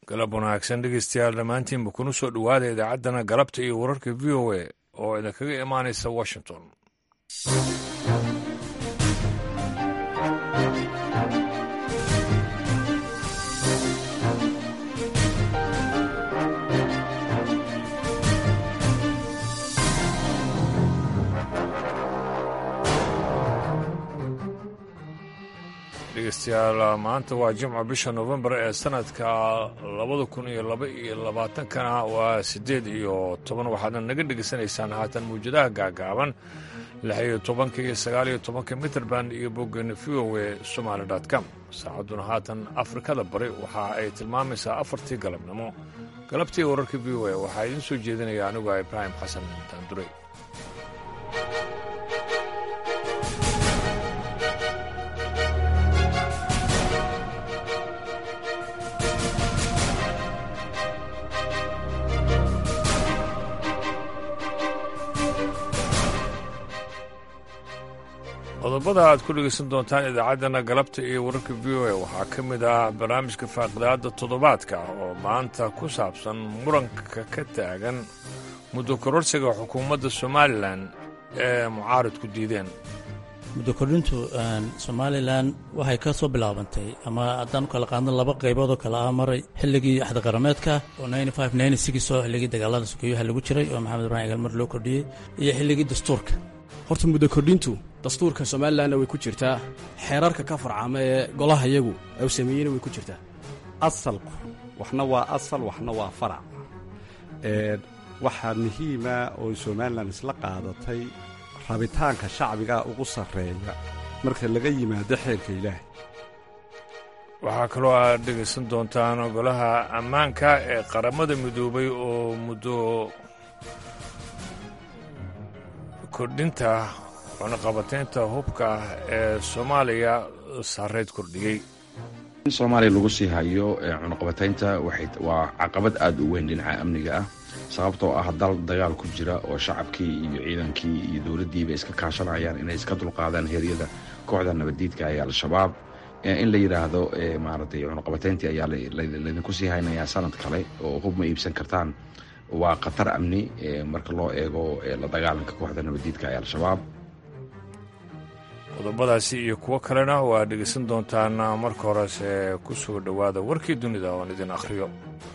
galab wanaagsan dhegeystayaal dhammaantiinba kuna soo dhowaada idaacaddana galabta iyo wararka v o a oo idinkaga imaanaysa washington dhegeystayaal maanta waa jimca bisha novembar ee sanadka labada kun iyo laba iyo labaatankana waa siddeed iyo toban waxaadna naga dhegeysanaysaan haatan mawjadaha gaagaaban lix iyo tobanka iyo sagaal iyo tobanka mitrband iyo boggeena v o e somaali com saacadduna haatan afrikada bari waxa ay tilmaamaysaa afartii galabnimo galabtii wararka v o e waxaa idiin soo jeedinaya anigu ah ibraahim xasan taandurey qodobada aad ku dhegeysan doontaan idaacaddana galabta iyo wararka v o a waxaa ka mid ah barnaamijka faaqidaadda toddobaadka oo maanta ku saabsan muranka ka taagan muddo kororsiga xukuumadda somalilan ee mucaaridku diideen muddo kordhintu somalilan waxay ka soo bilaabantay ama haddaan u kala qaadno laba qaybood oo kale ah maray xilligii axdiqarameedka oo oo xilligii dagaalada sukeeyaha lagu jiray oo maxamed ibrahim egal mar loo kordhiyey iyo xilligii dastuurka horta muddo kordhintu dastuurka somalilanna way ku jirtaa xeerarka ka farcama ee golaha yagu u sameeyeyna way ku jirtaa asalku waxna waa asal waxna waa farac waxaa muhiima oo somalilan isla qaadatay rabitaanka shacbiga ugu sarreeya marka laga yimaado xeelka ilaahay waxaa kaloo aad dhegaysan doontaan golaha ammaanka ee qaramada midoobay oo muddo kordhinta cunaqabataynta hubka ee soomaaliya sarreyd kordhiyey in soomaaliya lagu sii hayo cunaqabataynta waa caqabad aad u weyn dhinaca amniga ah sababtoo ah dal dagaal ku jira oo shacabkii iyo ciidankii iyo dowladdiiba iska kaashanayaan inay iska dulqaadaan heryada kooxda nabaddiidka ee al-shabaab in la yidhaahdo maaragtay cunaqabatayntii ayaa laydinku sii haynayaa sanad kale oo hub ma iibsan kartaan waa khatar amni marka loo eego la dagaalanka kooxda nabaddiidka ee al-shabaab qodobadaasi iyo kuwo kalena waa dhegaysan doontaan marka horese ku soo dhowaada warkii dunida oon idin akhriyo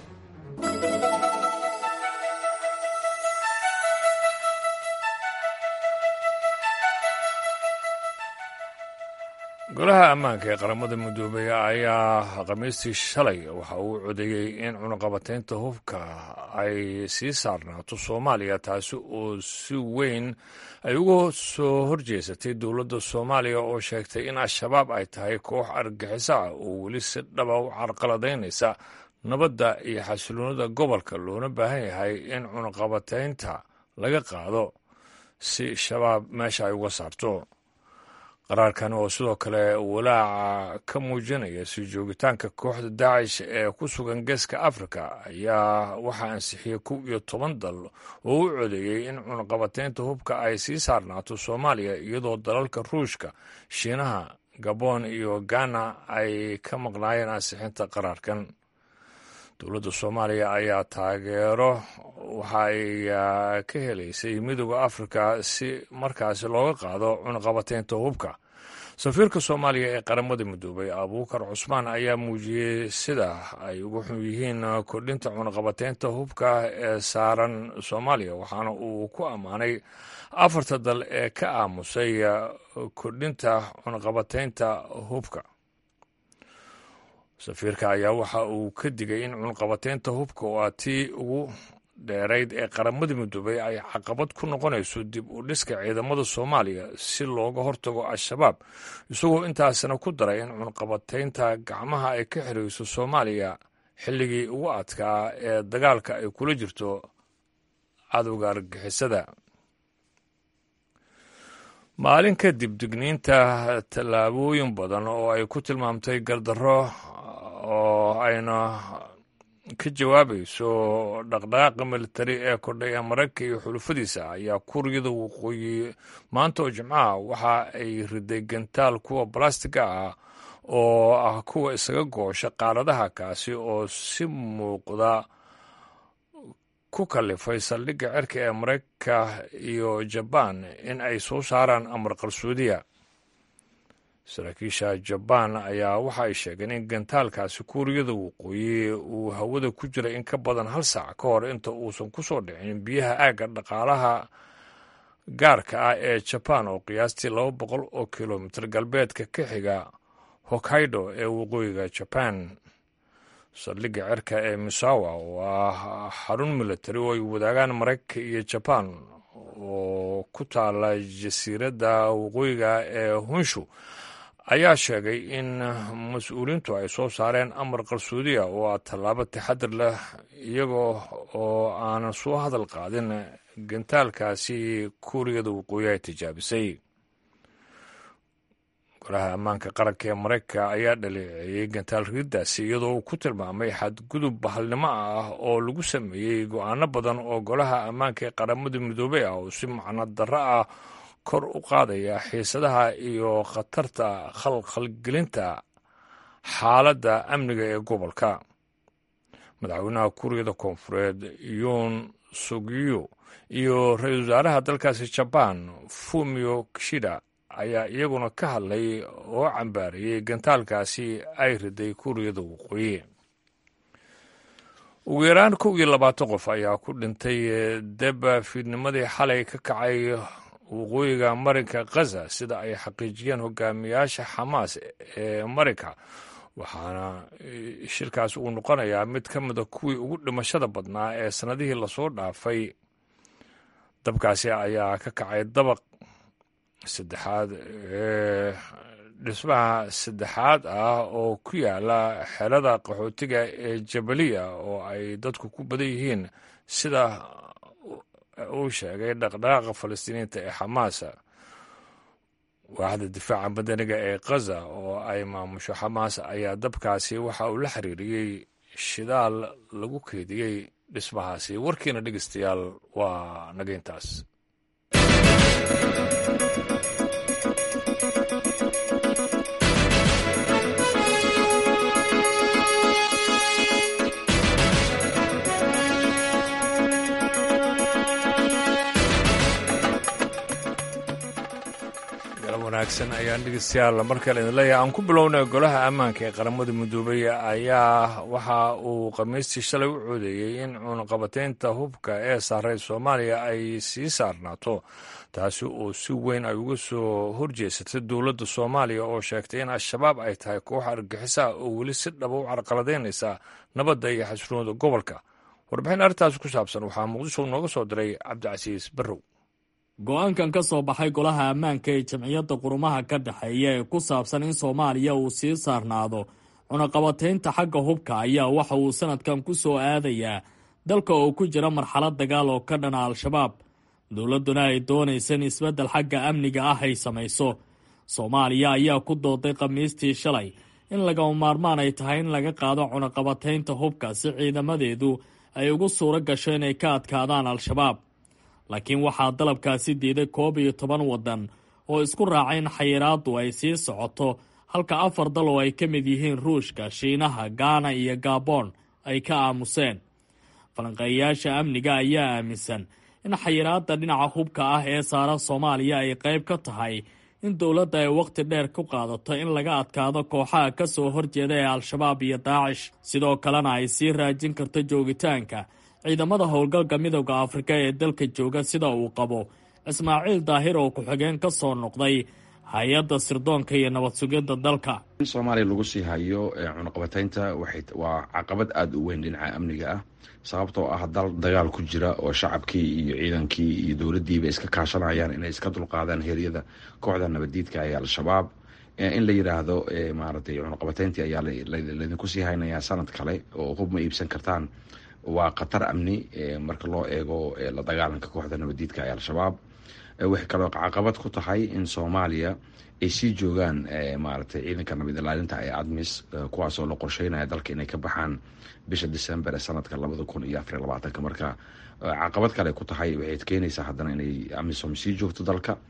golaha ammaanka ee qaramada midoobey ayaa khamiistii shalay waxa uu codeeyey in cunaqabataynta hubka ay sii saarnaato soomaaliya taasi oo si weyn ay uga soo horjeesatay dowladda soomaaliya oo sheegtay in al-shabaab ay tahay koox argaxiso ah oo weli si dhaba u carqaladaynaysa nabadda iyo xasiloonida gobolka loona baahan yahay in cunaqabataynta laga qaado si shabaab meesha ay uga saarto qaraarkan oo sidoo kale walaaca ka muujinaya sii joogitaanka kooxda daacish ee ku sugan geeska afrika ayaa waxaa ansixiyey kow iyo toban dal oo u codeeyey in cunaqabataynta hubka ay sii saarnaato soomaaliya iyadoo dalalka ruushka shiinaha gabon iyo ghana ay ka maqnaayeen ansixinta qaraarkan dowladda soomaaliya ayaa taageero waxa ay ka helaysay midooda afrika si markaasi looga qaado cunaqabataynta hubka safiirka soomaaliya ee qaramada midoobay abuukar cusmaan ayaa muujiyey sida ay uga xun yihiin kordhinta cunaqabataynta hubka ee saaran soomaaliya waxaana uu ku ammaanay afarta dal ee ka aamusay kordhinta cunaqabataynta hubka safiirka ayaa waxa uu ka digay in cunqabataynta hubka oo aa tii ugu dheerayd ee qaramada midoobay ay caqabad ku noqonayso dib u dhiska ciidamada soomaaliya si looga hortago al-shabaab isagoo intaasina ku daray in cunqabataynta gacmaha ay ka xirayso soomaaliya xilligii ugu adkaa ee dagaalka ay kula jirto cadowga argagixisada maalin kadib digniinta tallaabooyin badan oo ay ku tilmaamtay gardarro oo ayna ka jawaabayso dhaqdhaqaaqa militari ee kordhay ee maraykanka iyo xulufadiisa ayaa kuuriyada waqooyi maanta oo jimcaha waxa ay riday gantaal kuwa balastiga ah oo ah kuwa isaga goosha qaaradaha kaasi oo si muuqda ku kallifay saldhigga cirka ee maraykanka iyo jabaan in ay soo saaraan amar qarsoodiya saraakiisha jabaan ayaa waxa ay sheegeen in gantaalkaasi kuuriyada waqooyi uu hawada ku jiray in ka badan hal saac ka hor inta uusan ku soo dhicin biyaha aagga dhaqaalaha gaarka ah ee jabaan oo qiyaastii laba boqol oo kilomitir galbeedka ka xiga hokkaido ee waqooyiga jabaan saldhigga cirka ee misawa oo ah xarun militari oo ay wadaagaan maraykanka iyo jabaan oo ku taala jasiiradda waqooyiga ee hunshu ayaa sheegay in mas-uuliyiintu ay soo saareen amar qarsoodiya oo ah tallaabo taxadir leh iyagoo oo aanan soo hadal qaadin gantaalkaasi kuuriyada waqooyi ay tijaabisay golaha ammaanka qaranka ee maraykanka ayaa dhaleeceeyey gantaal ridaasi iyadoo uu ku tilmaamay xadgudub bahalnimo ah oo lagu sameeyey go-aano badan oo golaha ammaanka ee qaramada midoobey ah oo si macno darro ah kor u qaadaya xiisadaha iyo khatarta khalkhalgelinta xaaladda amniga ee gobolka madaxweynaha kuuriyada koonfureed yoon sugiyo iyo ra-iisul wasaaraha dalkaasi jabaan fumio kishida ayaa iyaguna ka hadlay oo cambaarayey gantaalkaasi ay riday kuuriyada waqooyi ugu yaraan kow iyo labaatan qof ayaa ku dhintay deb fiidnimadii xalay ka kacay waqooyiga marinka khaza sida ay xaqiijiyeen hogaamiyaasha xamaas ee marinka waxaana shirkaas uu noqonayaa mid ka mida kuwii ugu dhimashada badnaa ee sannadihii lasoo dhaafay dabkaasi ayaa ka kacay dabaq saddexaad ee dhismaha saddexaad ah oo ku yaala xelada qaxootiga ee jabaliya oo ay dadku ku badan yihiin sida uu sheegay dhaqdhaqaaqa falastiiniinta ee xamaasa waaxda difaaca madaniga ee khaza oo ay maamusho xamaas ayaa dabkaasi waxa uu la xiriiriyey shidaal lagu keediyey dhismahaasi warkiina dhegeystayaal waa nageyntaas wanaagsan ayaan dhegeystayaal markale idin leeyahay aan ku bilownay golaha ammaanka ee qaramada midoobay ayaa waxa uu khamiistii shalay u coodeeyey in cunaqabateynta hubka ee saaray soomaaliya ay sii saarnaato taasi oo si weyn ay uga soo horjeesatay dowladda soomaaliya oo sheegtay in al-shabaab ay tahay koox argixisa oo weli si dhaba u carqaladaynaysa nabadda iyo xasroonida gobolka warbixin arrintaasi ku saabsan waxaa muqdisho nooga soo diray cabdicasiis barrow go-aankan ka soo baxay golaha ammaanka ee jamciyadda qurumaha ka dhexeeya ee ku saabsan in soomaaliya uu sii saarnaado cunaqabataynta xagga hubka ayaa waxa uu sanadkan ku soo aadayaa dalka oo ku jira marxalad dagaal oo ka dhana al-shabaab dowladduna ay doonaysa in isbeddel xagga amniga ah ay samayso soomaaliya ayaa ku dooday khamiistii shalay in lagama maarmaan ay tahay in laga qaado cunaqabataynta hubka si ciidamadeedu ay ugu suuro gasho inay ka adkaadaan al-shabaab laakiin waxaa dalabkaasi diiday koob iyo toban waddan oo isku raacay in xayiraaddu ay sii socoto halka afar dal oo ay ka mid yihiin ruushka shiinaha gaana iyo gabon ay ka aamuseen falanqeeyayaasha amniga ayaa aaminsan in xayiraadda dhinaca hubka ah ee saara soomaaliya ay qayb ka tahay in dowladda ay wakhti dheer ku qaadato in laga adkaado kooxaha ka soo horjeeda ee al-shabaab iyo daacish sidoo kalena ay sii raajin karto joogitaanka ciidamada howlgalka midowda afrika ee dalka jooga sida uu qabo ismaaciil daahir oo ku-xigeen ka soo noqday hay-adda sirdoonka iyo nabad sugidda dalka in soomaaliya lagu sii hayo cunaqabataynta waa caqabad aada u weyn dhinaca amniga ah sababtoo ah dal dagaal ku jira oo shacabkii iyo ciidankii iyo dowladdiiba iska kaashanayaan inay iska dulqaadaan heryada kooxda nabaddiidka ee al-shabaab in la yidhaahdo maaragtay cunaqabatayntii ayaa laydinku sii haynayaa sanad kale oo hub ma iibsan kartaan waa khatar amni marka loo eego la dagaalanka kooxda nabaddiidka ee al-shabaab waxay kaloo caqabad ku tahay in soomaaliya ay sii joogaan maaragtay ciidanka nabad ilaalinta ee admis kuwaasoo la qorsheynaya dalka inay ka baxaan bisha december ee sanadka labada kun iyo afariy labaatanka marka caqabad kale ku tahay waxay keenaysaa haddana inay amisom sii joogto dalka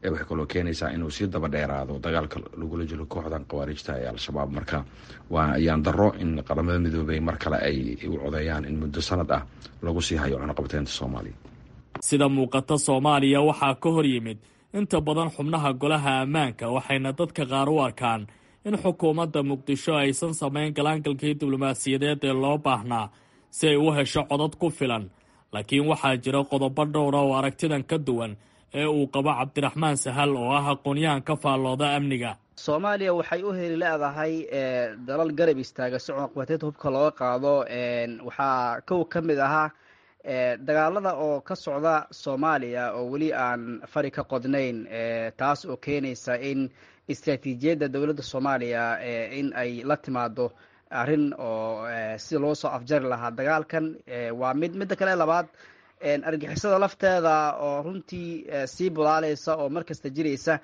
waxay kaloo keenaysaa inuu sii daba dheeraado dagaalka lagula jiro kooxdan khawaarijta ee al-shabaab marka waa ayaan daro in qaramada midoobey mar kale ay u codeeyaan in muddo sanad ah lagu sii hayo cunaqabateynta soomaaliya sida muuqata soomaaliya waxaa ka hor yimid inta badan xubnaha golaha ammaanka waxayna dadka qaar u arkaan in xukuumadda muqdisho aysan samayn galaangalkii diblomaasiyadeed ee loo baahnaa si ay u hesho codad ku filan laakiin waxaa jira qodobo dhowra oo aragtidan ka duwan ee uu qabo cabdiraxmaan sahal oo ah aqoonyahan ka faallooda amniga soomaaliya waxay u heli leedahay dalal garab istaaga si cunaqabateynta hubka looga qaado waxaa kow ka mid ahaa dagaalada oo ka socda soomaaliya oo weli aan fari ka qodnayn taas oo keenaysa in istraatiijiyadda dowladda soomaaliya in ay la timaado arrin oo si loo soo afjari lahaa dagaalkan waa mid midda kale labaad argixisada lafteeda oo runtii sii bulaaleysa oo markasta jiraysa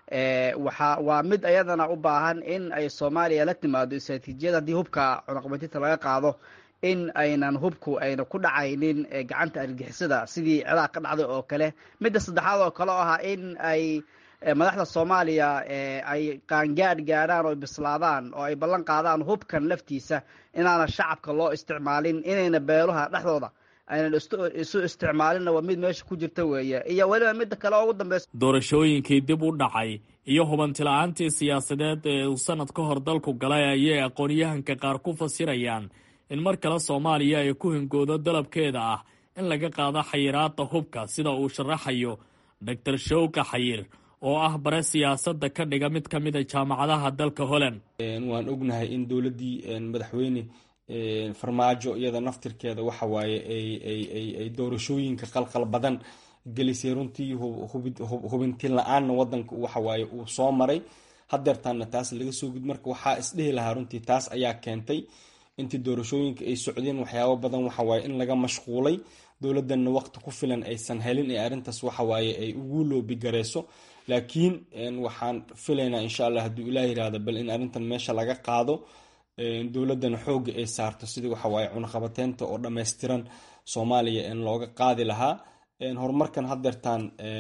waxa waa mid ayadana u baahan in ay soomaaliya la timaado istraatiijiyad haddii hubka cunaqabatinta laga qaado in aynan hubku ayna ku dhacaynin gacanta argixisada sidii ciraaq ka dhacday oo kale midda saddexaad oo kale oo ahaa in ay madaxda soomaaliya ay qaangaadh gaadhaan oo bislaadaan oo ay ballan qaadaan hubkan laftiisa inaana shacabka loo isticmaalin inayna beeluha dhexdooda aynan isu isticmaalinna waa mid meesha ku jirta weeye iyo weliba midda kale oo ugu dambeysa doorashooyinkii dib u dhacay iyo hubantila'aantii siyaasadeed ee uu sanad ka hor dalku galay ayay aqoonyahanka qaar ku fasirayaan in mar kale soomaaliya ay ku hingoodo dalabkeeda ah in laga qaado xayiraadda hubka sida uu sharaxayo doctor showka xayir oo ah bare siyaasadda ka dhiga mid ka mid a jaamacadaha dalka holland waan ognahay in dowladdii madaxweyne farmaajo iyada naftirkeeda waxa waaye ay doorashooyinka qalqal badan gelisay runtii hubintiin la-aanna wadanka waxawaaye uu soo maray hadeertaana taas laga soo gud marka waxaa isdhihi lahaa runtii taas ayaa keentay intii doorashooyinka ay socdeen waxyaabo badan waxawaaye in laga mashquulay dowladanna waqti ku filan aysan helin ee arrintaas waxawaaye ay ugu loobigareyso laakiin waxaan filaynaa insha allah hadduu ilaah yirahdo bal in arrintan meesha laga qaado dowladana xooga ay saarto sidii waxawaaye cunaqabateynta oo dhammaystiran soomaaliya in looga qaadi lahaa horumarkan hadeertaan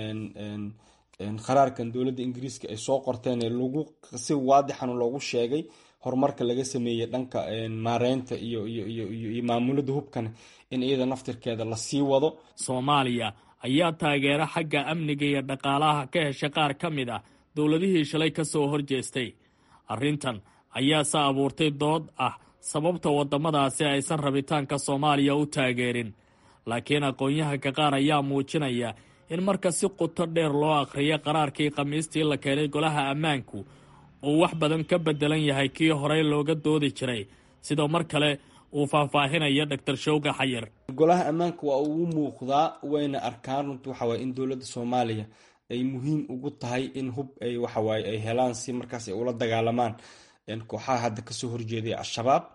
qaraarkan dowladda ingiriiska ay soo qorteen lagu si waadixan loogu sheegay horumarka laga sameeyey dhanka maareynta iyo iyo maamulada hubkan in iyada naftirkeeda lasii wado soomaaliya ayaa taageero xagga amniga iyo dhaqaalaha ka hesha qaar ka mid ah dowladihii shalay ka soo horjeestay arrintan ayaase abuurtay dood ah sababta waddamadaasi aysan rabitaanka soomaaliya u taageerin laakiin aqoon-yahanka qaar ayaa muujinaya in marka si quto dheer loo akhriyo qaraarkii khamiistii la keenay golaha ammaanku uu wax badan ka beddelan yahay kii horey looga doodi jiray sidoo mar kale uu faahfaahinayo doctor showga xayir golaha ammaanka waa ugu muuqdaa wayna arkaan runti waxawaaye in dowladda soomaaliya ay muhiim ugu tahay in hub ay waxawaaye ay helaan si markaas ay ula dagaalamaan kooxaha hadda kasoo horjeeday al-shabaab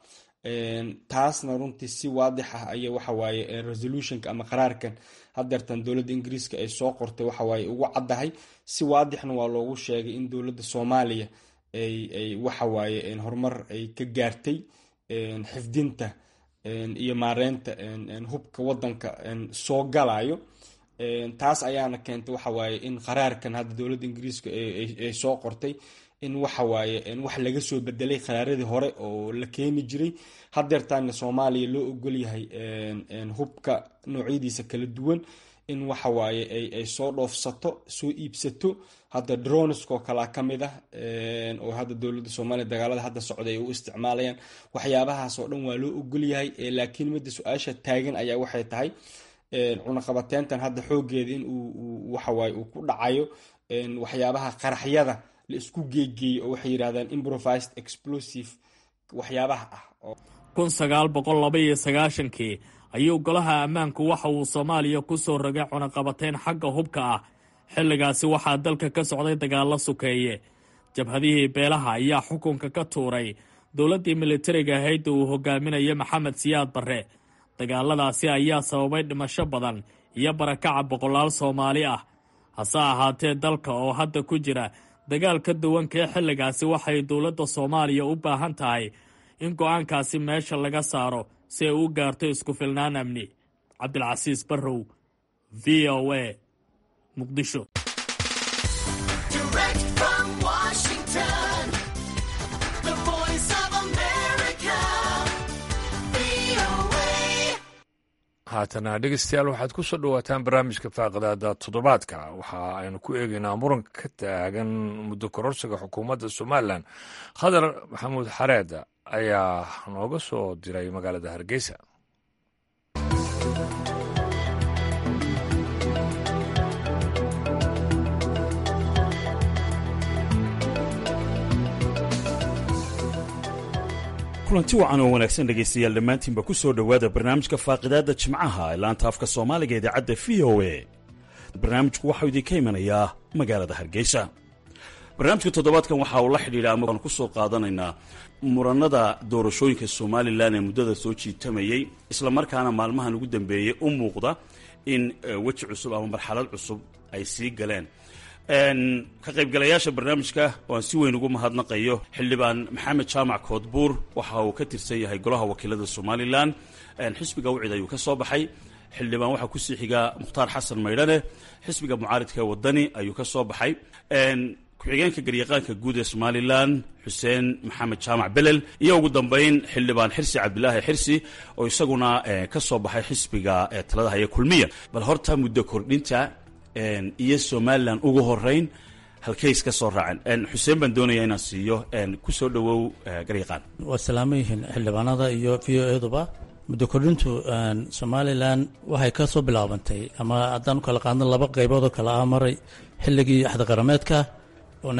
taasna runtii si waadix ah aya waxawaaye resolutionka ama qaraarkan hadeertan dowladda ingiriiska ay soo qortay waxawaaye ugu caddahay si waadixna waa loogu sheegay in dowladda soomaaliya ay waxawaaye horumar ay ka gaartay xifdinta iyo maareynta hubka wadanka soo galayo taas ayaana keentay waxawaaye in qaraarkan hadda dowladda ingiriiska ay soo qortay in waxawaaye wax laga soo bedelay qaraaradii hore oo la keeni jiray hadeertaana soomaaliya loo ogol yahay hubka noocyadiisa kala duwan in waxawaaye ay soo dhoofsato soo iibsato hadda droniskoo kalea ka mid ah oo hadda dowladda soomaaliya dagaalada hadda socday ay u isticmaalayaan waxyaabahaas oo dhan waa loo ogol yahay laakiin midda su-aasha taagan ayaa waxay tahay cunaqabateyntan hadda xoogeeda in uu waxawaaye uu ku dhacayo waxyaabaha qaraxyada la isku geegeeyey oo waxay yidhahdaan improvised explosive waxyaabaha ah kun sagaal boqol laba iyo sagaashankii ayuu golaha ammaanku waxa uu soomaaliya ku soo rogay cunaqabateyn xagga hubka ah xilligaasi waxaa dalka ka socday dagaallo sukeeye jabhadihii beelaha ayaa xukunka ka tuuray dowladdii militariga ahayd uu hogaaminaya maxamed siyaad barre dagaaladaasi ayaa sababay dhimasho badan iyo barakaca boqolaal soomaali ah hase ahaatee dalka oo hadda ku jira dagaal ka duwankee xilligaasi waxay dowladda soomaaliya u baahan tahay in go-aankaasi meesha laga saaro si ay u gaarto isku filnaan amni cabdilcasiis barrow v o a muqdisho haatana dhegeystayaal waxaad ku soo dhowaataan barnaamijka faaqadaada toddobaadka waxa aynu ku eegeynaa muranka ka taagan muddo kororsiga xukuumadda somalilan khadar maxamuud xareed ayaa nooga soo diray magaalada hargeysa kulanti wacan oo wanaagsan dhegaystayaal dhammaantiinba ku soo dhowaada barnaamijka faaqidaadda jimcaha ee laanta afka soomaaliga idaacadda v o a barnaamijku waxau idinka imanayaa magaalada hargeysa barnaamijka toddobaadkan waxa uu la xidhiidha ama aan ku soo qaadanaynaa muranada doorashooyinka somalilan ee muddada soo jiitamayey islamarkaana maalmahan ugu dambeeyey u muuqda in weji cusub ama marxalad cusub ay sii galeen ka qaybgalayaasha barnaamijka oo aan si weyn ugu mahadnaqayo xildhibaan maxamed jaamac koodbuur waxa uu ka tirsan yahay golaha wakiilada somalilan xisbiga wicid ayuu ka soo baxay xildhibaan waxaa kusii xigaa mukhtaar xasan maydhane xisbiga mucaaridka wadani ayuu ka soo baxay ku-xigeenka garyaqaanka guud ee somalilan xuseen maxamed jaamac belel iyo ugu dambeyn xildhibaan xirsi cabdilaahi xirsi oo isaguna ka soo baxay xisbiga talada haya kulmiya bal horta muddo kordhinta iyo somalilan ugu horeyn halkays ka soo raaceen xuseen baan doonaya inaan siiyo ku soo dhowow garyaqaan waa salaamo yihiin xildhibaanada iyo v o eduba muddo kordhintu somalilan waxay ka soo bilaabantay ama haddaan u kala qaadno laba qaybood oo kale ah maray xilligii axdiqarameedka oo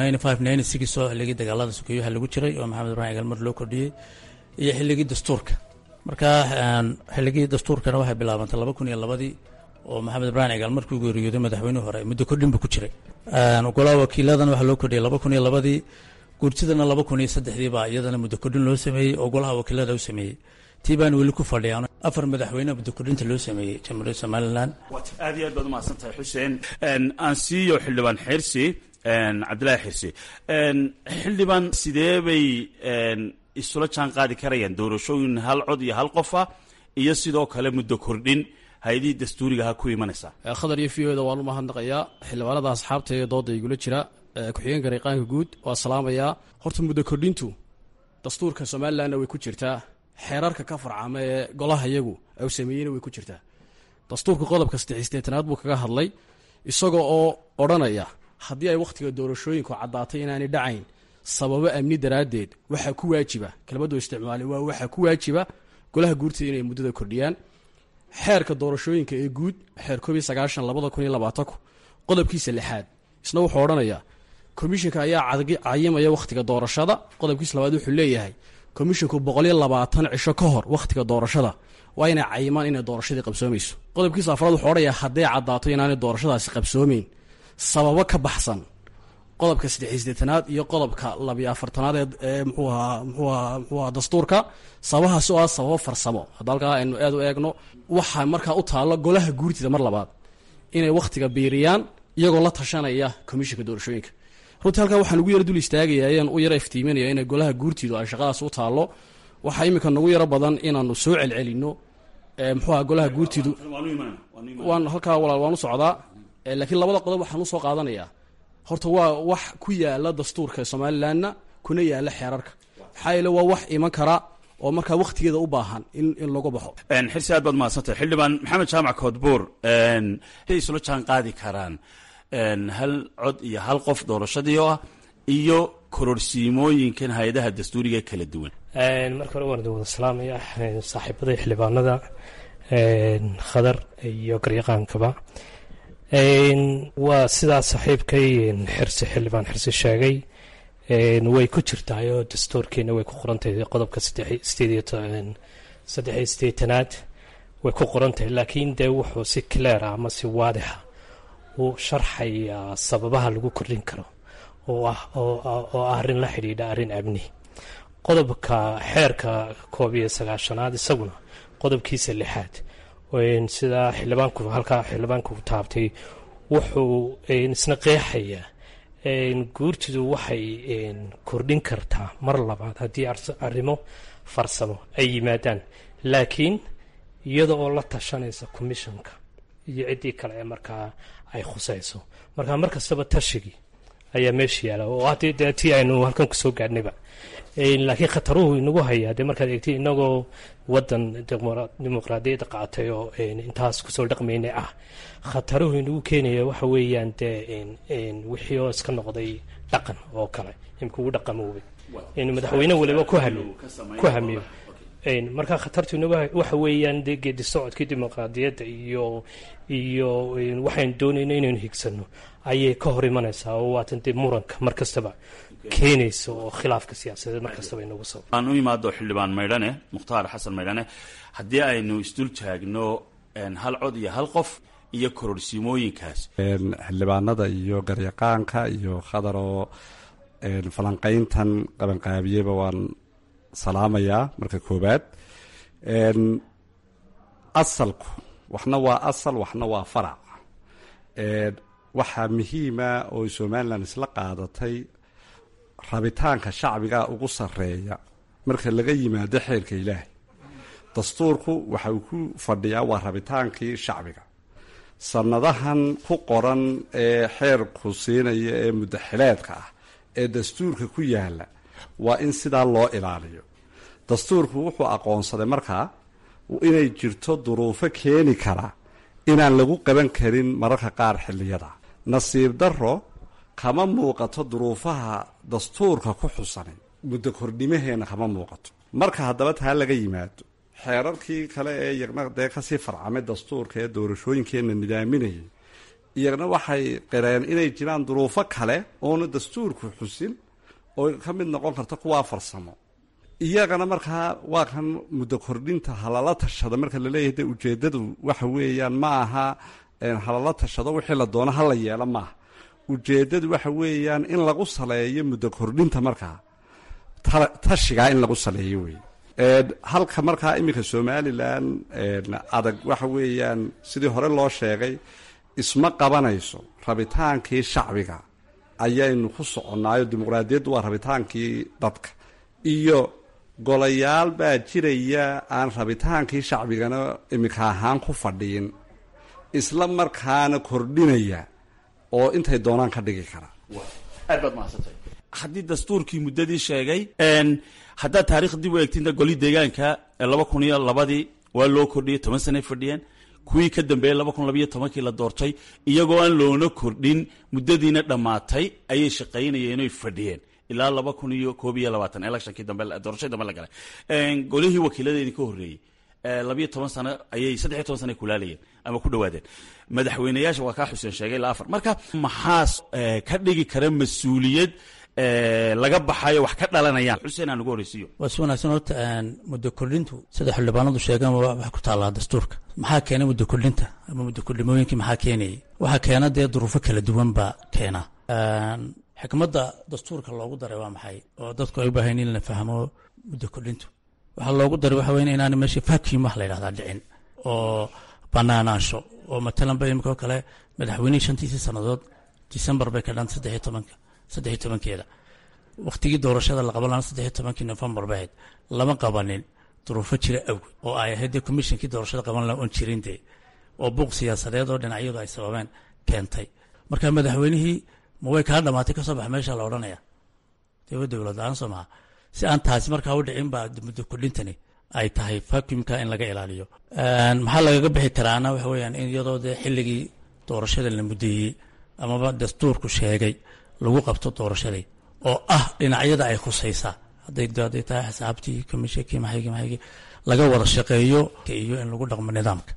oo xilligii dagaalada sukeeyaha lagu jiray oo maxamed ibrahim galmar loo kordhiyey iyo xilligii dastuurka marka xilligii dastuurkana waxay bilaabantay laba kun iyo labadii oo maxamed ibrahim cigaal markuu geeriyooday madaxweynihii hore muddo kordhin buu ku jiray golaha wakiiladan waxaa loo kordhiyay laba kun iyo labadii guurtidana laba kun iyo saddexdii baa iyadana muddo kordhin loo sameeyey oo golaha wakiilada u sameeyey tii baan weli ku fadhiyaan afar madaxweyne muddo kordhinta loo sameeyey jamhuuriyadda somalilan aad iyo aad baad umahadsan tahay xuseen aan siiyo xildhibaan xirsi cabdillaahi xirsi xildhibaan sidee bay isula jaan qaadi karayaan doorashooyin hal cod iyo hal qofa iyo sidoo kale muddo kordhin hay-adihii dastuurigaha ku imanaysaa khadar iyo v o da waan u mahadnaqayaa xildhibaanada asxaabta ee dooda igula jira ku-xigeen garyaqaanka guud waa salaamayaa horta muddo kordhintu dastuurka somalilanna way ku jirtaa xeerarka ka farcama ee golaha iyagu u sameeyeyna way ku jirtaa dastuurka qodobka saddexisteetanaad buu kaga hadlay isaga oo odhanaya haddii ay wakhtiga doorashooyinku caddaatay inaanay dhacayn sababo amni daraaddeed waxaa ku waajiba kelmaddu isticmaalay waa waxaa ku waajiba golaha guurtida inay muddada kordhiyaan xeerka doorashooyinka ee guud xeer koob iyo sagaashan labada kun iyo labaatanku qodobkiisa lixaad isna wuxuu odhanayaa komishinka ayaa cayimaya wakhtiga doorashada qodobkiisa labaad wuxuu leeyahay komishinku boqol iyo labaatan cisho ka hor wakhtiga doorashada waa inay cayimaan inay doorashadii qabsoomayso qodobkiisa afraad wuxuu odhanayaa hadday caddaato inaanay doorashadaasi qabsoomeyn sababo ka baxsan qodobka saddexiisdeetanaad iyo qodobka labiyo afartanaad ee mxuuaha mxuuaha mxuuaha dastuurka sababahaas oo ah sababo farsamo hadda halkaa aynu aad u eegno waxaa markaa u taallo golaha guurtida mar labaad inay wakhtiga biiriyaan iyagoo la tashanaya komishinka doorashooyinka runtii halkaa waxaan ugu yara dul istaagaya ayaan u yara iftiiminaya inay golaha guurtidu ay shaqadaas u taallo waxaa iminka nagu yaro badan inaanu soo celcelino mxuuaha golaha guurtidu waan halkaa walaal waan u socdaa laakiin labada qodob waxaan usoo qaadanayaa horta waa wax ku yaala dastuurka somalilanna kuna yaala xeerarka maxaa yeele waa wax iman kara oo markaa wakhtigeeda u baahan in in lagu baxo xirsi aad baad mahadsantahay xildhibaan maxamed jaamac koodbuur ay isula jaan qaadi karaan hal cod iyo hal qof doorashadii oo ah iyo kororsiimooyinkan hay-adaha dastuuriga kala duwan marka hore waan idin wada salaamaya saaxiibada xildhibaanada khadar iyo garyaqaankaba waa sidaa saaxiibkay xirsi xildhibaan xirsi sheegay way ku jirtaayoo dastuurkeena way ku qorantahay qodobka saddexiyo sideetanaad way ku qorantahay laakiin dee wuxuu si cleara ama si waadixa u sharxayaa sababaha lagu kordhin karo oo ah arrin la xidhiidha arrin amni qodobka xeerka koob iyo sagaashanaad isaguna qodobkiisa lixaad sidaa xildhibaanku halkaa xildhibaanku taabtay wuxuu isna qeexayaa guurtidu waxay kordhin kartaa mar labaad haddii arrimo farsamo ay yimaadaan laakiin iyada oo la tashanaysa commissionka iyo ciddii kale ee markaa ay khusayso markaa mar kastaba tashigii ayaa meesha yaala oo haddii dee tii aynu halkan kusoo gaadhnayba laakiin khataruhu inagu hayaa dee markaad eegtay inagoo wadan dimuqraadiyadda qaatay oo intaas kusoo dhaqmaynay ah khataruhu inagu keenaya waxa weeyaan dee wixii oo iska noqday dhaqan oo kale imka ugu dhaqamoobay in madaxweyne waliba ku hamiyo ku hamiyo marka khatartu inagu waxa weeyaan dee geedi socodkii dimuqraadiyadda iyo iyo waxaynu doonayno inaynu higsano ayay ka hor imanaysaa oo waatan dee muranka mar kastaba keenaysa oo khilaafka siyaasadeed mar kastaba inagu soo aan u imaado xildhibaan maydhane mukhtaar xasan maydhane haddii aynu isdul taagno hal cod iyo hal qof iyo kororsimooyinkaas xildhibaanada iyo garyaqaanka iyo khadaroo falanqayntan qabanqaabiyeba waan salaamayaa marka koobaad asalku waxna waa asal waxna waa farac waxaa muhiima oo somalilan isla qaadatay rabitaanka shacbiga ugu sarreeya marka laga yimaado xeerka ilaahay dastuurku waxa uu ku fadhiyaa waa rabitaankii shacbiga sannadahan ku qoran ee xeerku siinaya ee muddaxileedka ah ee dastuurka ku yaala waa in sidaa loo ilaaliyo dastuurku wuxuu aqoonsaday markaa inay jirto duruufo keeni kara inaan lagu qaban karin mararka qaar xilliyada nasiib darro kama muuqato duruufaha dastuurka ku xusanay muddo kordhimaheenna kama muuqato marka haddaba taa laga yimaado xeerarkii kale ee iyagna dee kasii farcamay dastuurka ee doorashooyinkeenna nidaaminayay iyagna waxay qireen inay jiraan duruufo kale oona dastuurku xusin oo ka mid noqon karta kuwaa farsamo iyagana markaa waa kan muddo kordhinta halala tashada marka laleeyahay de ujeedadu waxa weeyaan ma aha halala tashado wixii la doono hala yeelo maaha ujeedadu waxa weeyaan in lagu saleeyo muddo kordhinta markaa tashigaa in lagu saleeyo wey halka markaa iminka somalilan adag waxa weeyaan sidii hore loo sheegay isma qabanayso rabitaankii shacbiga ayaynu ku soconnaayo dimuqraadiyaddu waa rabitaankii dadka iyo golayaal baa jiraya aan rabitaankii shacbigana iminka ahaan ku fadhiin isla markaana kordhinaya oo intay doonaan ka dhigi kara aad baad mahadsantay haddii dastuurkii muddadii sheegay haddaad taarikh dib u eegtinta goli deegaanka laba kun iyo labadii waa loo kordhiyey toban sanay fadhiyeen kuwii ka dambeeyey laba kun labaiyo tobankii la doortay iyagoo aan loona kordhin muddadiina dhammaatay ayay shaqaynayeen oy fadhiyeen ilaa laba kun iyo koob iyo labaatan electionkii dambe doorashadii dambe la galay golihii wakiiladeedii ka horreeyey labiyo toban sano ayay saddexiyo toban sano ay kulaalayeen ama ku dhawaadeen madaxweyneyaasha waa kaa xuseen sheegay ilaa afar marka maxaas ka dhigi kara mas-uuliyad laga baxayo wax ka dhalanayaan xuseen aan ugu horreysiiyo waa si wanaagsan horta muddo kordhintu sida xildhibaanadu sheegaan wax ku taallaa dastuurka maxaa keena muddo kordhinta ama muddo kordhimooyinkii maxaa keenayay waxaa keena dee duruufo kala duwan baa keena xikmadda dastuurka loogu daray waa maxay oo dadku ay u baahayn in la fahmo muddo kordhintu waxaa loogu daray waxa weyn inaan meesha vacuum wax la yidhahdaa dhicin oo banaanaansho oo matalan ba imika oo kale madaxweynihii shantiisii sannadood december bay ka dhan saddexiyo tobanka saddexiyo tobankeeda wakhtigii doorashada la qaban lahaa saddexiyo tobankii novembar bay ahayd lama qabanin duruufo jira awgeed oo ay ahayd dee commissionkii doorashada qaban lahaa oon jirin dee oo buuq siyaasadeed oo dhinacyadu ay sababeen keentay marka madaxweynihii ma way kaa dhamaatay kasoo bax meesha la odhanaya dee wa dowlad la-aan soo maha si aan taasi markaa u dhicin baa muddo kordhintani ay tahay vacuumka in laga ilaaliyo maxaa lagaga bixi karaana waxa weeyaan in iyadoo dee xilligii doorashada la muddeeyey amaba dastuurku sheegay lagu qabto doorashadii oo ah dhinacyada ay khusaysaa hadday hadday tahay xisaabtii komishinkii maxaygii maxaygii laga wada shaqeeyo iyo in lagu dhaqmo nidaamka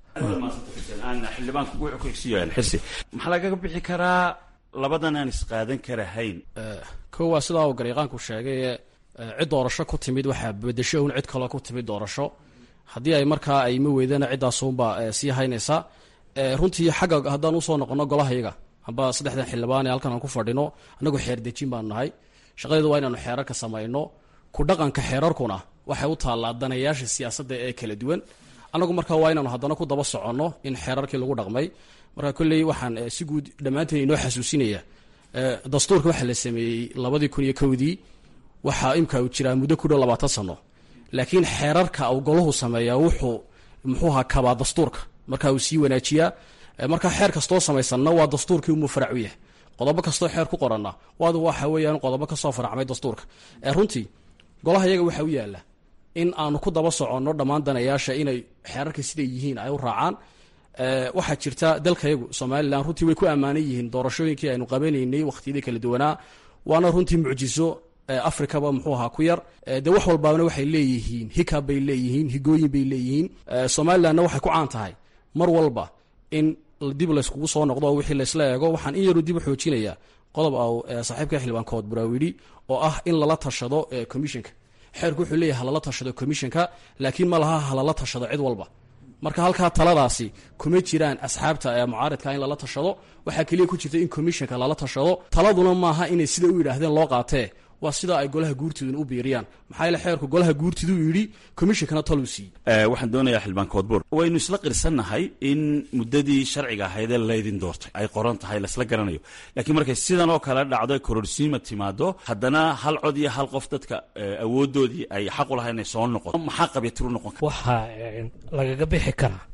xildhibaanku wuxuu ku xigsiyo xirsi maxaa lagaga bixi karaa labadan aan isqaadan karahayn kow waa sidaa uu garyaqaanku sheegay cid doorasho ku timid waxaa bedesho un cid kaloo ku timid doorasho haddii ay markaa ay ma weydana ciddaasunbaa sii haynaysa runtii xagga haddaan usoo noqono golahayaga amba saddexdan xildhibaan ee halkan aan ku fadhino annagu xeer dejin baanu nahay shaqadeedu waa inaanu xeerarka samayno ku dhaqanka xeerarkuna waxay u taallaa danayaasha siyaasadda ee kala duwan annagu markaa waa inaanu haddana ku daba soconno in xeerarkii lagu dhaqmay marka kolley waxaan si guud dhammaanteen inoo xasuusinaya dastuurka waxaa la sameeyey labadii kun iyo kowdii waxaa imka uu jiraa muddo ku dhow labaatan sano laakiin xeerarka uu golahu sameeyaa wuxuu muxuuha kabaa dastuurka marka uu sii wanaajiyaa marka xeer kastoo samaysanna waa dastuurkii umuu farac u yahay qodobo kastoo xeer ku qoranna waadu waxa weeyaan qodobo kasoo faracmay dastuurka runtii golaha iyaga waxaa u yaalla in aanu ku daba soconno dhammaan danayaasha inay xeerarka siday yihiin ay u raacaan waxaa jirta dalkayagu somalilan runtii way ku ammaanan yihiin doorashooyinkii aynu qabanaynay wakhtiyadii kala duwanaa waana runtii mucjiso africaba muxuu ahaa ku yar de wax walbaana waxay leeyihiin hikab bay leeyihiin higooyin bay leeyihiin somalilanna waxay ku caan tahay mar walba in dib layskugu soo noqdo oo wixii laysla eego waxaan in yaru dib u xoojinayaa qodob au saaxiibka xildhibaankood buraawidhi oo ah in lala tashado commissionka xeerku wuxuu leeyahay halala tashado commissionka laakiin ma laha halala tashado cid walba marka halkaa taladaasi kuma jiraan asxaabta ee mucaaridka in lala tashado waxaa keliya ku jirta in commissionka lala tashado taladuna maaha inay sida u yidhaahdeen loo qaatee waa sida ay golaha guurtiduna u biiriyaan maxaa yeele xeerku golaha guurtiduu yidhi commissionkana taluu siiyey waxaan doonayaa xildhibaan koodbuur waynu isla qirsannahay in muddadii sharciga ahaydee laydin doortay ay qoran tahay laisla garanayo laakiin markay sidan oo kale dhacdo kororsiima timaado haddana hal cod iyo hal qof dadka awoodoodii ay xaq u lahay inay soo noqoto maxaa qabyatiru noqon kara waxaa lagaga bixi karaa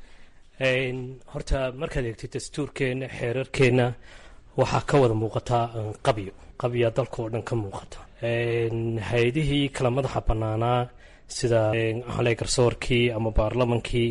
horta markaad eegtid dastuurkeenna xeerarkeenna waxaa ka wada muuqataa qabyo qabya dalka oo dhan ka muuqata hay-adihii kala madaxa bannaanaa sida hale garsoorkii ama baarlamankii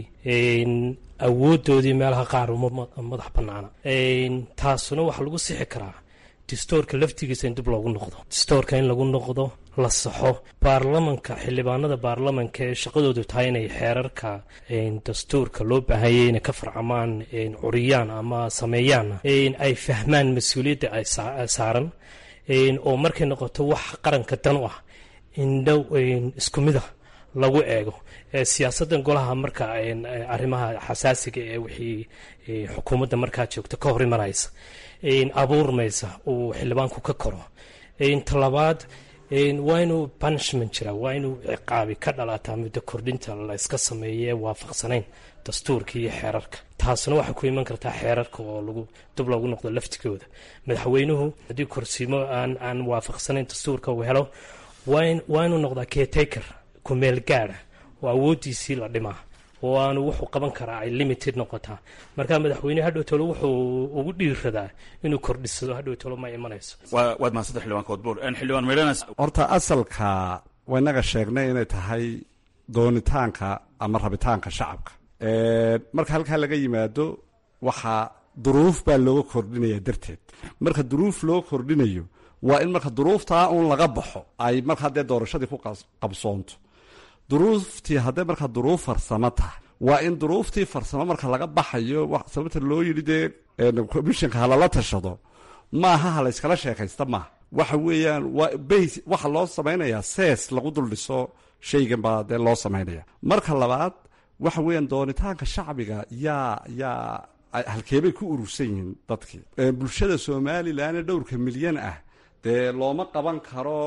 awoodoodii meelaha qaar uma madax bannaana taasuna waxaa lagu sixi karaa distoorka laftigiisa in dib loogu noqdo distoorka in lagu noqdo la saxo baarlamanka xildhibaanada baarlamanka ee shaqadoodu tahay inay xeerarka dastuurka loo baahanyay inay ka farcamaan curiyaan ama sameeyaan ay fahmaan mas-uuliyadda ay saaran oo markay noqoto wax qaranka dan u ah indhow isku mida lagu eego siyaasaddan golaha marka arrimaha xasaasiga ee wixii xukuumadda markaa joogto ka hor imanaysa abuurmaysa uu xildhibaanku ka koro talabaad waa inuu punishment jira waa inuu ciqaabi ka dhalataa muddo kordhinta la iska sameeye waafaqsanayn dastuurka iyo xeerarka taasna waxay ku iman kartaa xeerarka oo lagu dib loogu noqdo laftigooda madaxweynuhu haddii korsiimo aan aan waafaqsanayn dastuurka uu helo waa inuu noqdaa caretaker kumeel gaada oo awoodiisii la dhimaa oo aanu wuxuu qaban karaa ay limited noqotaa marka madaxweyne hadhowtolo wuxuu ugu dhiiradaa inuu kordhisado hadhowtolo ma imanayso waad mahadsanta xildhibaan koodbuur xildhibaan meydhanas horta asalka waynaga sheegnay inay tahay doonitaanka ama rabitaanka shacabka marka halkaa laga yimaado waxaa duruuf baa looga kordhinaya darteed marka duruuf loo kordhinayo waa in marka duruuftaa uun laga baxo ay marka haddee doorashadii ku qabsoonto duruuftii haddee markaa duruuf farsamo tahay waa in duruuftii farsamo marka laga baxayo sababta loo yidhi dee commissionka halala tashado maaha ha layskala sheekaysta maaha waxa weeyaan waa bas waxa loo samaynayaa sees lagu dul dhiso shaygan baa dee loo samaynaya marka labaad waxa weeyaan doonitaanka shacbiga yaa yaa halkeebay ku urursan yihiin dadkii bulshada somalilan ee dhowrka milyan ah dee looma qaban karo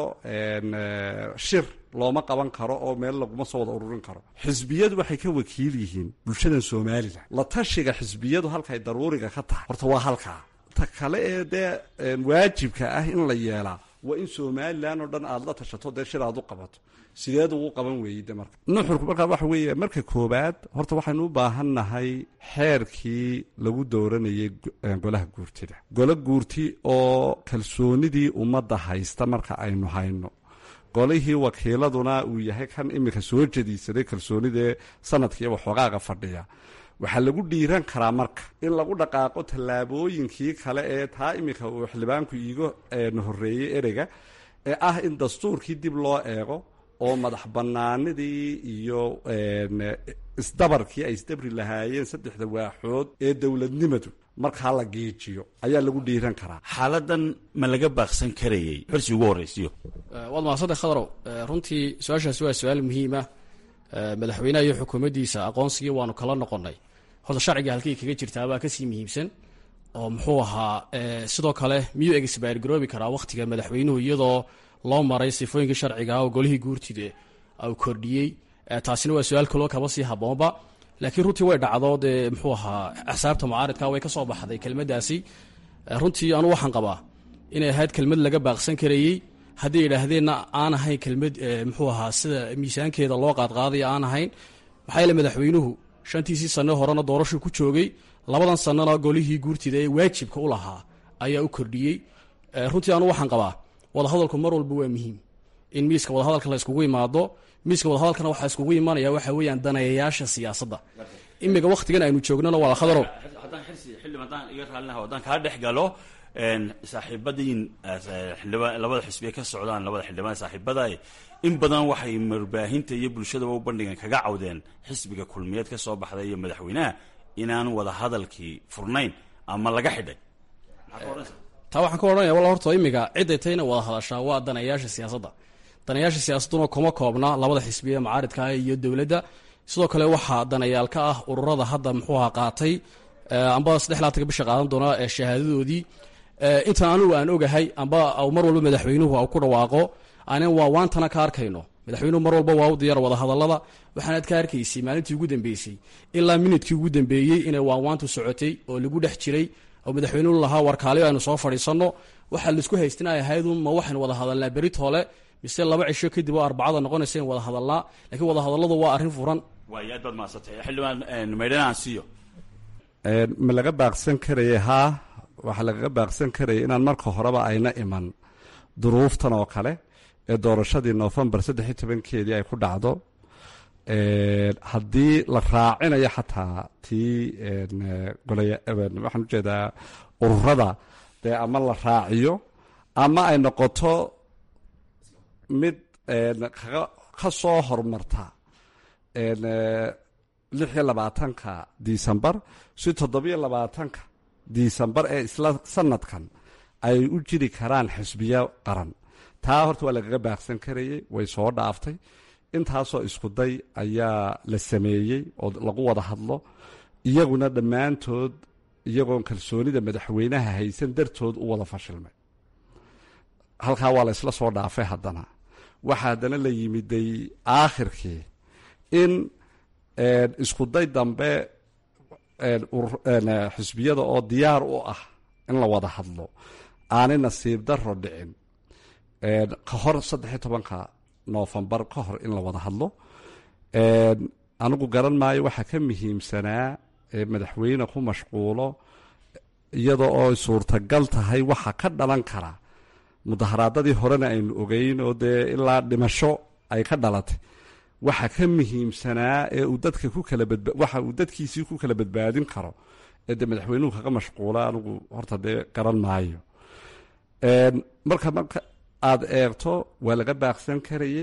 shir looma qaban karo oo meel laguma soo wada ururin karo xisbiyadu waxay ka wakiil yihiin bulshadan somalilan la tashiga xisbiyadu halkay daruuriga ka tahay horta waa halkaa ta kale ee dee waajibka ah in la yeelaa waa in somalilan oo dhan aada la tashato dee shir aad u qabato sideed ugu qaban weeyey de marka nuxurku markaa waxa weeye marka koobaad horta waxaynu u baahan nahay xeerkii lagu dooranayay golaha guurtida golo guurti oo kalsoonidii ummadda haysta marka aynu hayno golihii wakiiladuna uu yahay kan iminka soo jadiisaday kalsoonidee sanadkiiyo waxoogaaga fadhiya waxaa lagu dhiiran karaa marka in lagu dhaqaaqo tallaabooyinkii kale ee taa iminka uu xildhibaanku iiga horreeyey ereyga ee ah in dastuurkii dib loo eego oo madax bannaanidii iyo isdabarkii ay isdabri lahaayeen saddexda waaxood ee dowladnimadu markaa la geejiyo ayaa lagu dhiiran karaa xaaladan ma laga baaqsan karayey xorsi ugu horraysiyo waad mahadsantae khadarow runtii su-aashaasi waa su-aal muhiima madaxweynaha iyo xukuumaddiisa aqoonsigii waanu kala noqonnay horta sharciga halkii kaga jirtaabaa kasii muhiimsan oo muxuu ahaa sidoo kale miyuu egisbaar garoobi karaa wakhtiga madaxweynuhu iyadoo loo maray sifooyinkii sharciga oo golihii guurtida u kordhiyey taasina waa su-aal kaloo kaba sii haboonba laakiin runtii way dhacdo dee muxuu ahaa axsaabta mucaaridka way ka soo baxday kelmaddaasi runtii anu waxaan qabaa inay ahayd kelmad laga baaqsan karayey hadday yidhaahdeenna aan ahayn kelmad muxuu ahaa sida miisaankeeda loo qaadqaadaya aan ahayn maxaa yeele madaxweynuhu shantiisii sanno horena doorashuu ku joogay labadan sannona golihii guurtida ee waajibka u lahaa ayaa u kordhiyey runtii anu waxaan qabaa wadahadalku mar walba waa muhiim in miiska wadahadalka la iskugu imaado miiska wadahadalkana waxaa iskugu imanaya waxa weeyaan daneeyayaasha siyaasadda imiga waktigan aynu joognana waa khadaro haddaan xirsi xildhibaan haddaan iga raallinaha haddaan kaa dhex galo saaxiibadiin xildhibaan labada xisbiye ka socdaan labada xildhibaan saaxiibada in badan waxay marbaahinta iyo bulshadaba u bandhigan kaga cawdeen xisbiga kulmiyeed ka soo baxday iyo madaxweynaha inaan wada hadalkii furnayn ama laga xidhay taa waxaan ka odhanaya walla horta imiga ciday tayna wada hadashaa waa daneeyaasha siyaasadda daneeyaasha siyaasadduna kuma koobna labada xisbiye macaaridka iyo dowladda sidoo kale waxaa daneeyaal ka ah ururada hadda muxuuha qaatay amba saddex laatanka bisha qaadan doona ee shahaadadoodii intan anigu aan ogahay amba mar walba madaxweynuhu ku dhawaaqo anan waa waantana ka arkayno madaxweynuhu mar walba waa u diyaar wada hadallada waxaanaad ka arkaysay maalintii ugu dambeysay ilaa minidkii ugu dambeeyey inay waanwaantu socotay oo lagu dhex jiray oo madaxweynuhu lahaa warkaaliyo aynu soo fadhiisanno waxaa laisku haystin ay ahaydun ma waxaynu wada hadalnaa beritoole mise laba cisho kadib oo arbacada noqonaysa in wada hadalnaa laakiin wada hadalladu waa arrin furan waay aad baad mahadsantay xildhibaan maydhana aan siiyo ma laga baaqsan karaya haa waxaa lagaga baaqsan karaya inaan marka horeba ayna iman duruuftan oo kale ee doorashadii noofembar saddex iyo tobankeedii ay ku dhacdo haddii la raacinayo xataa tii golaya waxaan ujeedaa ururada dee ama la raaciyo ama ay noqoto mid ka soo horumarta lix iyo labaatanka disembar si toddobiyo labaatanka disembar ee isla sanadkan ay u jiri karaan xisbiyo qaran taa horta waa lagaga baaqsan karayey way soo dhaaftay intaasoo iskuday ayaa la sameeyey oo lagu wada hadlo iyaguna dhammaantood iyagoon kalsoonida madaxweynaha haysan dartood u wada fashilmay halkaa waa la isla soo dhaafay haddana waxaa haddana la yimiday aakhirkii in iskuday dambe xisbiyada oo diyaar u ah in la wada hadlo aanay nasiib daro dhicin ka hor saddex iyo tobanka noofembar ka hor in la wada hadlo anigu garan maayo waxaa ka muhiimsanaa madaxweyne ku mashquulo iyada oo suurtagal tahay waxa ka dhalan kara mudaharaadadii horena aynu ogeyn oo dee ilaa dhimasho ay ka dhalatay waxa ka muhiimsanaa ee uu dadka ku kala badba waxa uu dadkiisii ku kala badbaadin karo ee dee madaxweynuhu kaga mashquula anigu horta dee garan maayo marka marka aada eegto waa laga baaqsan karayey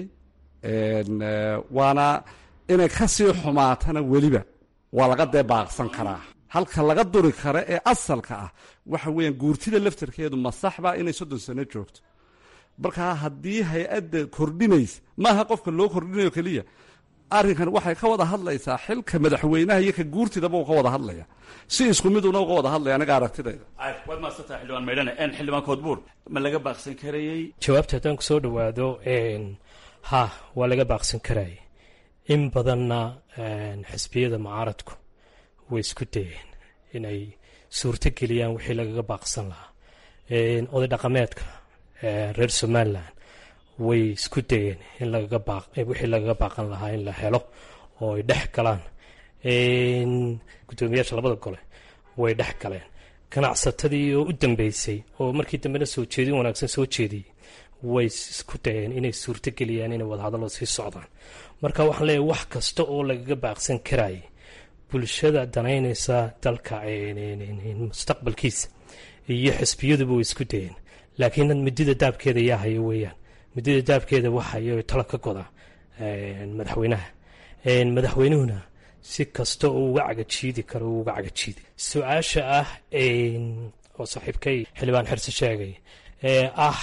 waana inay kasii xumaatana weliba waa laga dee baaqsan karaa halka laga duri kara ee asalka ah waxa weeyaan guurtida laftarkeedu ma saxba inay soddon sano joogto markaa haddii hay-adda kordhinaysa maaha qofka loo kordhinayo keliya arrinkan waxay ka wada hadlaysaa xilka madaxweynaha iyo ka guurtidaba uu ka wada hadlaya si isku miduna uga wada hadlaya aniga aragtidayda waad mahadsantaha xildhibaan maydhane xildhibaan koodbuur ma laga baaqsan karayey jawaabta haddaan kusoo dhawaado ha waa laga baaqsan karayay in badanna xisbiyada mucaaradku way isku dayeen inay suurto geliyaan wixii lagaga baaqsan lahaa oday dhaqameedka reer somalilan way isku dayeen in lagaga baaq wixii lagaga baaqan lahaa in la helo oo ay dhex galaan guddoomiyaasha labada gole way dhex galeen ganacsatadii oo u dambeysay oo markii dambena soo jeedin wanaagsan soo jeediyey way isku dayeen inay suurto geliyaan inay wadahadallo sii socdaan marka waxaan leeyahay wax kasta oo lagaga baaqsan karayay bulshada danaynaysa dalka mustaqbalkiisa iyo xisbiyaduba way isku dayeen laakiin midida daabkeeda yaa hayo weeyaan midida daabkeeda waxayo talo ka goda madaxweynaha madaxweynuhuna si kasta oo uga cagajiidi karo uu uga cagajiidi su-aasha ah oo saaxiibkay xildhibaan xirse sheegay ee ah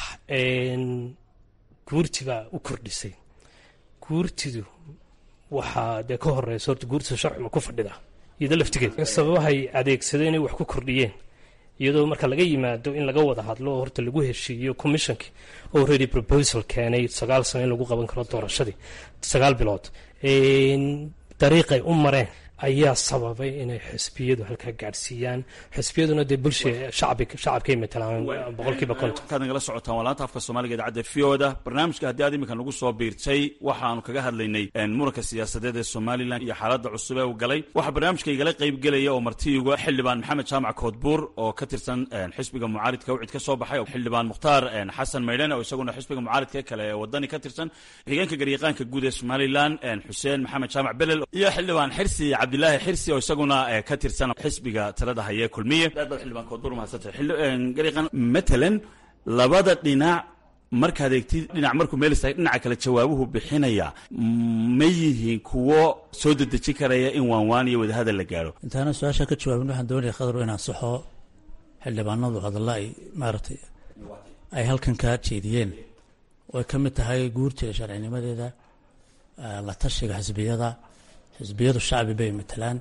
guurti baa u kordhisay guurtidu waxaa dee ka horeysa horta guurtida sharcima ku fadhida iyado laftigeed sababahay adeegsadeen inay wax ku kordhiyeen iyadoo marka laga yimaado in laga wada hadlo oo horta lagu heshiiyo commissionkii oo ready proposal keenay sagaal sano in lagu qaban karo doorashadii sagaal bilood dariiqay u mareen ayaa sababay inay xisbiyadu halkaa gaadhsiiyaan xisbiyaduna dee bulsha shacbi shacabkay matalaan boqolkiiba konton markaad nagala socotaan waa laanta afka soomaaliga idaacadda v o da barnaamijka haddii aad iminka nagu soo biirtay waxaanu kaga hadlaynay muranka siyaasadeed ee somalilan iyo xaaladda cusub ee uu galay waxaa barnaamijka igala qaybgelaya oo martiiga xildhibaan maxamed jaamac koodbuur oo ka tirsan xisbiga mucaaridka wcid ka soo baxay xildhibaan mukhtaar xasan maydhane oo isaguna xisbiga mucaaridka kale ee wadani ka tirsan xigeenka garyaqaanka guud ee somalilan xuseen maxamed jaamac belel iyo xildhibaan xirsi cabdilaahi xirsi oo isaguna ka tirsan xisbiga talada haye kulmiye aad baad xildhibaan koodbuur mahadsantay garyaqaan matalan labada dhinac markaad eegtid dhinac markuu meel istaagay dhinaca kale jawaabuhu bixinaya ma yihiin kuwo soo dedejin karaya in waanwaan iyo wadahadal la gaadho intaana su-aasha ka jawaabin waxaan doonaya khadar inaan saxo xildhibaanadu hadalla ay maaragtay ay halkan ka jeediyeen oo ay ka mid tahay guurteeda sharcinimadeeda la tashiga xisbiyada xisbiyadu shacbi bay matalaan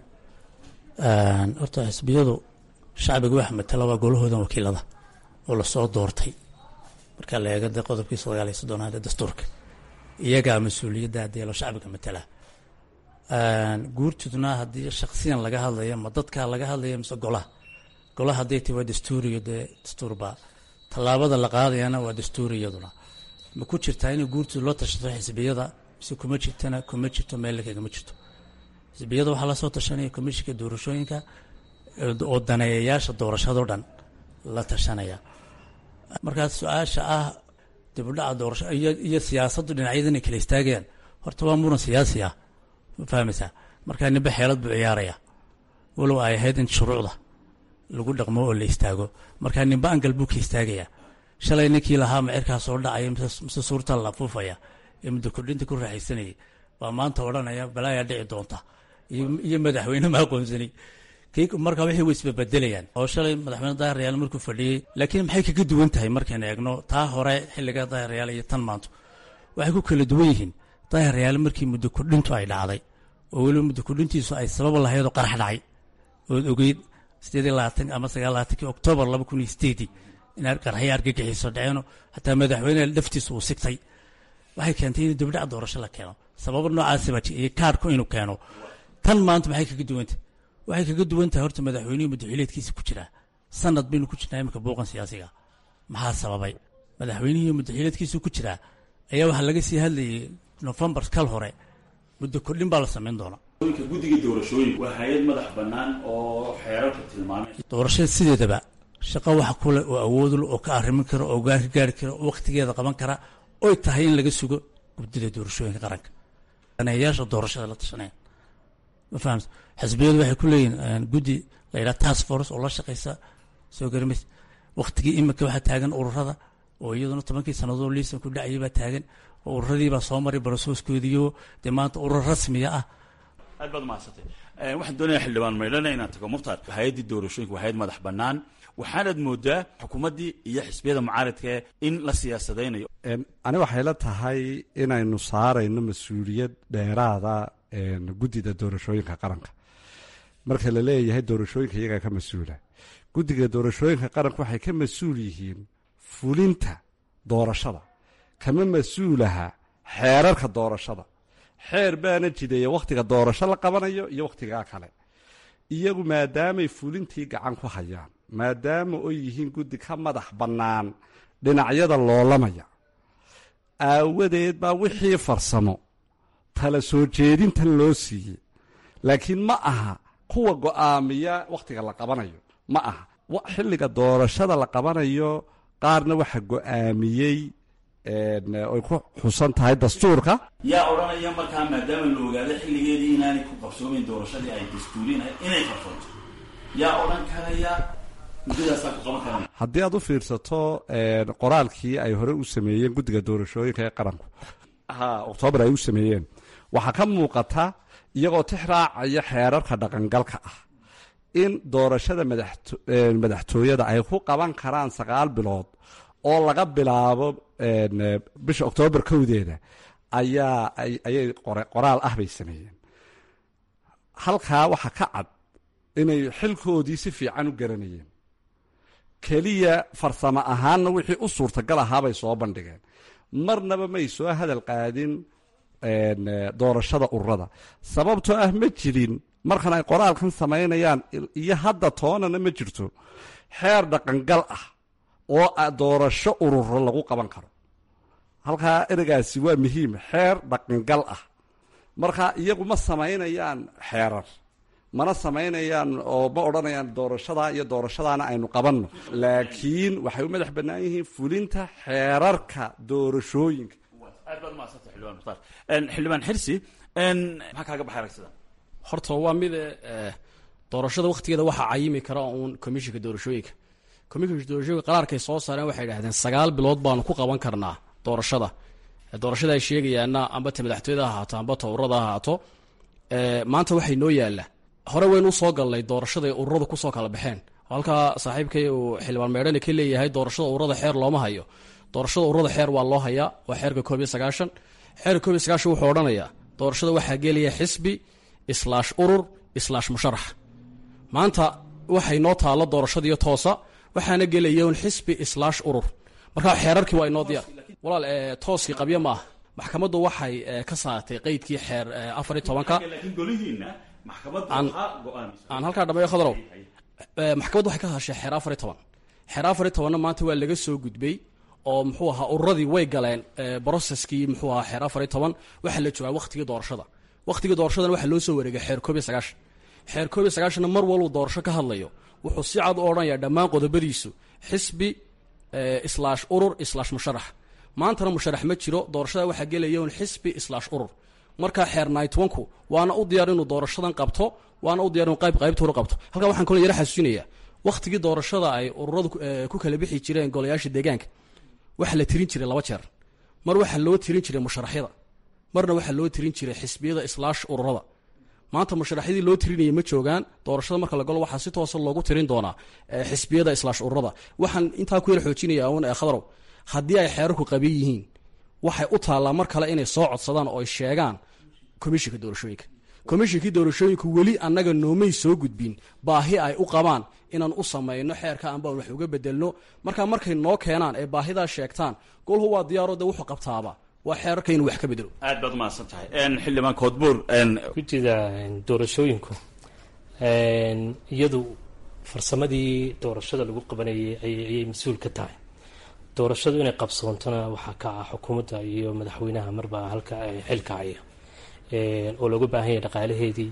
horta xisbiyadu shacbiga waxa matala waa golahoodan wakiilada oo lasoo doortay marka la eega dee qodobkii sagaal iyo soddonaad ee dastuurka iyagaa mas-uuliyadda hadeelo shacbiga matala guurtudna haddii shaksiyan laga hadlayo ma dadkaa laga hadlayo mise golaha golaha hadday tahi waa dastuuriyo dee dastuurbaa tallaabada la qaadayana waa dastuuri iyaduna ma ku jirtaa inay guurtudu loo tashato xisbiyada mise kuma jirtana kuma jirto meel kagama jirto xisbiyada waxaa lasoo tashanaya komishinka doorashooyinka oo daneeyayaasha doorashadao dhan la tashanaya markaas su-aasha ah dibudhaca doorasho iyo siyaasaddu dhinacyada inay kala istaagayaan horta waa muran siyaasi ah ma fahmaysaa markaa nimbe xeelad buu ciyaaraya walow ay ahayd in shuruucda lagu dhaqmo oo la istaago markaa nimbe angal buu ka istaagaya shalay ninkii lahaa macirkaa soo dhacaya mise suurta la afuufaya ee muddo kordhinta ku raaxaysanayay baa maanta odhanaya balaayaa dhici doonta iyo madaxweyne ma aqoonsani markaa waxay way isbabedelayaan oo shalay madaxweyne daahiryaal markuu fadhiyey laakiin maxay kaga duwan tahay markaynu eegno taa hore xilliga daahiryaal iyo tan maanto waxay ku kala duwan yihiin daahiryaal markii muddo kordhintu ay dhacday oo weliba muddo kordhintiisu ay sabab lahayd oo qarax dhacay ood ogeyd sideed iyo labaatan ama sagaal labaatankii oktoobar laba kun iyo sideedii in qarxyo argagixiso dhaceeno xataa madaxweyneha laftiisu uu sigtay waxay keentay in dibdhac doorasho la keeno sababo noocaasiba iyo kaarhku inuu keeno tan maanta maxay kaga duwantah waxay kaga duwan tahay horta madaxweynuhu muddaxileedkiisa ku jiraa sanad baynu ku jirnaa iminka buuqan siyaasiga maxaa sababay madaxweynihii muddaxileedkiisu ku jiraa ayaa waxaa laga sii hadlayay nofembar kal hore muddo kordhin baa la samayn doona guddiga doorashooyin waa hay-ad madax bannaan oo xeerarka tilmaamay doorashada sideedaba shaqo wax kule oo awoodul oo ka arrimin kara oo gaan ka gaari kara oo wakhtigeeda qaban kara oy tahay in laga sugo guddida doorashooyinka qaranka daneeyayaasha doorashada la tashanaya ma fahamsa xisbiyadu waxay ku leeyihin guddi la yidhaha task force oo la shaqaysa soo garimays wakhtigii iminka waxaa taagan ururada oo iyaduna tobankii sannadood liisan ku dhacayay baa taagan oo ururadiibaa soo maray barasooskoodiyo dee maanta urur rasmiya ah aad baad umahadsantay waxaan doonaya xildhibaan maydhana inaan tago mukhtaar hay-addii doorashooyinka waa hay-ad madax bannaan waxaanaad moodaa xukuumaddii iyo xisbiyada mucaaradka in la siyaasadaynayo ani waxay la tahay inaynu saarayno mas-uuliyad dheeraada guddida doorashooyinka qaranka marka la leeyahay doorashooyinka iyagaa ka mas-uula guddiga doorashooyinka qaranka waxay ka mas-uul yihiin fulinta doorashada kama mas-uulaha xeerarka doorashada xeer baana jideeya wakhtiga doorasho la qabanayo iyo wakhtigaa kale iyagu maadaamay fulintii gacan ku hayaan maadaama oy yihiin guddi ka madax bannaan dhinacyada loolamaya aawadeed baa wixii farsamo tala soo jeedintan loo siiyey laakiin ma aha kuwa go'aamiya wakhtiga la qabanayo ma aha xilliga doorashada la qabanayo qaarna waxa go'aamiyey oy ku xusan tahay dastuurka yaa odhanaya markaa maadaama la ogaado xilligeedii inaanay ku qabsoomayn doorashadii ay dastuuriin inay qabsoonto yaa odhan karaya muddadaasaa ku qaban karana haddii aad u fiirsato qoraalkii ay hore u sameeyeen guddiga doorashooyinka ee qaranku ha oktoobar ay u sameeyeen waxaa ka muuqata iyagoo tix raacaya xeerarka dhaqangalka ah in doorashada madaxtooyada ay ku qaban karaan sagaal bilood oo laga bilaabo bisha oktoobar kowdeeda ayaa ayay qoraal ah bay sameeyeen halkaa waxaa ka cad inay xilkoodii si fiican u garanayeen keliya farsamo ahaanna wixii u suurtagal ahaabay soo bandhigeen marnaba may soo hadal qaadin doorashada ururada sababtoo ah ma jirin markan ay qoraalkan samaynayaan iyo hadda toonana ma jirto xeer dhaqangal ah oo doorasho ururo lagu qaban karo halkaa ereygaasi waa muhiim xeer dhaqangal ah marka iyagu ma samaynayaan xeerar mana samaynayaan oo ma odhanayaan doorashadaa iyo doorashadaana aynu qabanno laakiin waxay u madax bannaan yihiin fulinta xeerarka doorashooyinka aad baad umahadsanta xildhibaan mukhtaar xildhibaan xirsi maxaa kaaga baxay aragsida horta waa mid doorashada wakhtigeeda waxaa cayimi kara uun komishinka doorashooyinka komishinka doorashooyinka qaraarkay soo saareen waxay idhahdeen sagaal bilood baanu ku qaban karnaa doorashada doorashada ay sheegayaana amba ta madaxtooyada ha ahaato amba ta ururada ha ahaato maanta waxay noo yaalla hore waynu usoo galnay doorashada ay ururadu kusoo kala baxeen halkaa saaxiibkay uu xildhibaan meedhane ka leeyahay doorashada ururada xeer looma hayo doorashada ururada xeer waa loo hayaa waa xeerka koob iyo sagaashan xeerka koob iyo sagaashan wuxuu odhanayaa doorashada waxaa gelaya xisbi islaash urur islaash musharax maanta waxay noo taalo doorashadiiyo toosa waxaana gelaya un xisbi islaash urur markaa xeerarkii waa inoo diyaar walaal tooskii qabyo ma ah maxkamaddu waxay ka saartay qeydkii xeer afar iyo tobanka aan halkaa dhameeyo khadrow maxkamaddu waxay ka hadashay xeer afar iyo toban xeer afar iyo tobanna maanta waa laga soo gudbay oo muxuu ahaa ururadii way galeen broceskii muxuu ahaa xeer afar iyo toban waxaa la joogaa wakhtigii doorashada wakhtigii doorashadana waxaa loo soo wareegay xeer koob iyo sagaashan xeer koob iyo sagaashanna mar walbuu doorasho ka hadlayo wuxuu si cad u odhanayaa dhammaan qodobadiisu xisbi islaash urur islaash musharax maantana musharax ma jiro doorashada waxaa gelaya un xisbi islaash urur markaa xeer nightwanku waana u diyaar inuu doorashadan qabto waana u diyar inuu qayb qaybta hore qabto halkaa waxaan kaloo yara xasuusinayaa wakhtigii doorashada ay ururadu ku kala bixi jireen golayaasha deegaanka waxaa la tirin jiray laba jeer mar waxaa loo tirin jiray musharaxyada marna waxaa loo tirin jiray xisbiyada islaash ururada maanta musharaxyadii loo tirinayay ma joogaan doorashada marka la galo waxaa si toosa loogu tirin doonaa xisbiyada islaash ururada waxaan intaa ku yar xoojinaya un khadarow haddii ay xeerarku qabiy yihiin waxay u taallaa mar kale inay soo codsadaan oo ay sheegaan komishinka doorashooyinka komishinkii doorashooyinku weli annaga noomay soo gudbin baahi ay u qabaan inaan u samayno xeerka anbaan wax uga bedelno markaa markay noo keenaan ee baahidaa sheegtaan golhu waa diyaaro de wuxuu qabtaaba waa xeerarka inuu wax ka bedelo aad baad umahadsan tahay xildhibaan koodbuur gudida doorashooyinku iyadu farsamadii doorashada lagu qabanayay ayay mas-uul ka tahay doorashadu inay qabsoontona waxaa ka ah xukuumadda iyo madaxweynaha marba halka xilka haya oo looga baahan yahay dhaqaalaheedii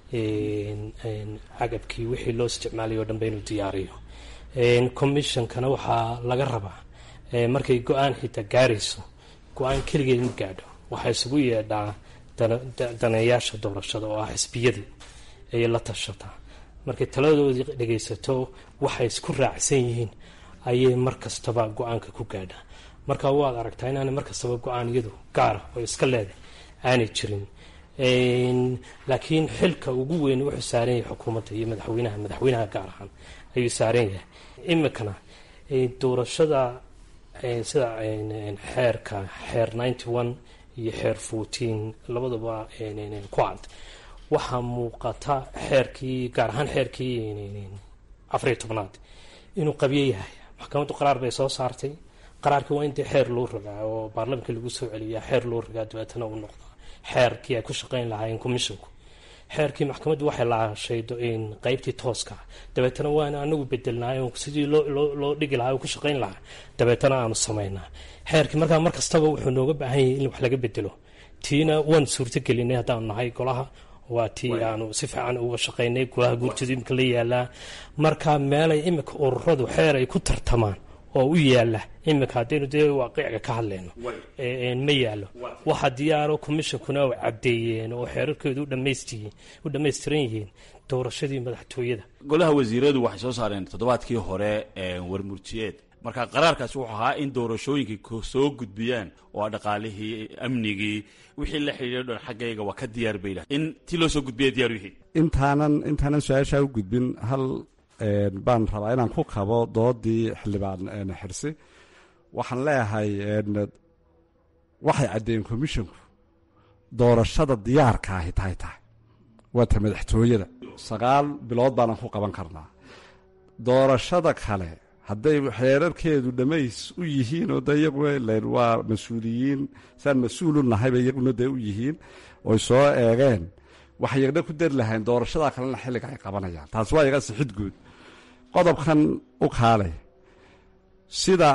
cagabkii wixii loo isticmaalay o dhanba inuu diyaariyo commissionkana waxaa laga rabaa markay go-aan xitaa gaarayso go-aan keligeed ma gaadho waxaa isugu yeedhaa daneeyaasha doorashada oo ah xisbiyadii ayay la tashataa markay taladoodii dhagaysato waxay isku raacsan yihiin ayay mar kastaba go-aanka ku gaadhaa marka waad aragtaa inaana mar kastaba go-aan iyadu gaara oo iska leedahay aanay jirin laakiin xilka ugu weyn wuxuu saaran yahay xukuumadda iyo madaxweynaha madaxweynaha gaar ahaan ayuu saaran yahay imikana doorashada sida xeerka xeer ninety one iyo xeer fourteen labadaba ku cad waxaa muuqata xeerkii gaar ahaan xeerkii afariyo tobnaad inuu qabyo yahay maxkamaddu qaraar bay soo saartay qaraarkii waa in dee xeer loo rogaa oo baarlamanka lagu soo celiyaa xeer loo rogaa dabeetana uu noqdaa xeerkii ay ku shaqayn lahaayeen commisshinku xeerkii maxkamaddu waxay laashay qeybtii tooska dabeetana waana anagu bedelnaay sidii loo dhigi lahaa oo ku shaqayn lahaa dabeetana aanu samaynaa xeerkii markaa mar kastaba wuxuu nooga baahan yahay in wax laga bedelo tiina waan suurto gelinay haddaanu nahay golaha waa tii aanu si fiican uga shaqaynay golaha guurtida imika la yaalaa marka meelay imika ururadu xeer ay ku tartamaan oo u yaala imika haddaynu dee waaqicga ka hadlayno ma yaalo waxa diyaaro commishonkuna ay caddeeyeen oo xeerarkeedu u dhammaystiran yihiin doorashadii madaxtooyada golaha wasiiradu waxay soo saareen toddobaadkii hore warmurtiyeed marka qaraarkaasi wuxuu ahaa in doorashooyinkii soo gudbiyaan oo dhaqaalihii amnigii wixii la xidhiidho dhan xaggayga waa ka diyaar bay lahay in tii loo soo gudbiya diyaar yihiin intaanan intaanan su-aashaa u gudbin hal baan rabaa inaan ku kabo doodii xildhibaan xirsi waxaan leeyahay waxay caddeeyeen commisshonku doorashada diyaarka ahi tahay tahay waa ta madaxtooyada sagaal bilood baanan ku qaban karnaa doorashada kale hadday xeerarkeedu dhammays u yihiin oo de iyagu waa mas-uuliyiin saan mas-uul u nahayba iyaguna dee u yihiin oy soo eegeen waxay yagna ku dari lahayn doorashadaa kalena xilliga ay qabanayaan taasi waa yaga sixid guud qodobkan u kaalay sida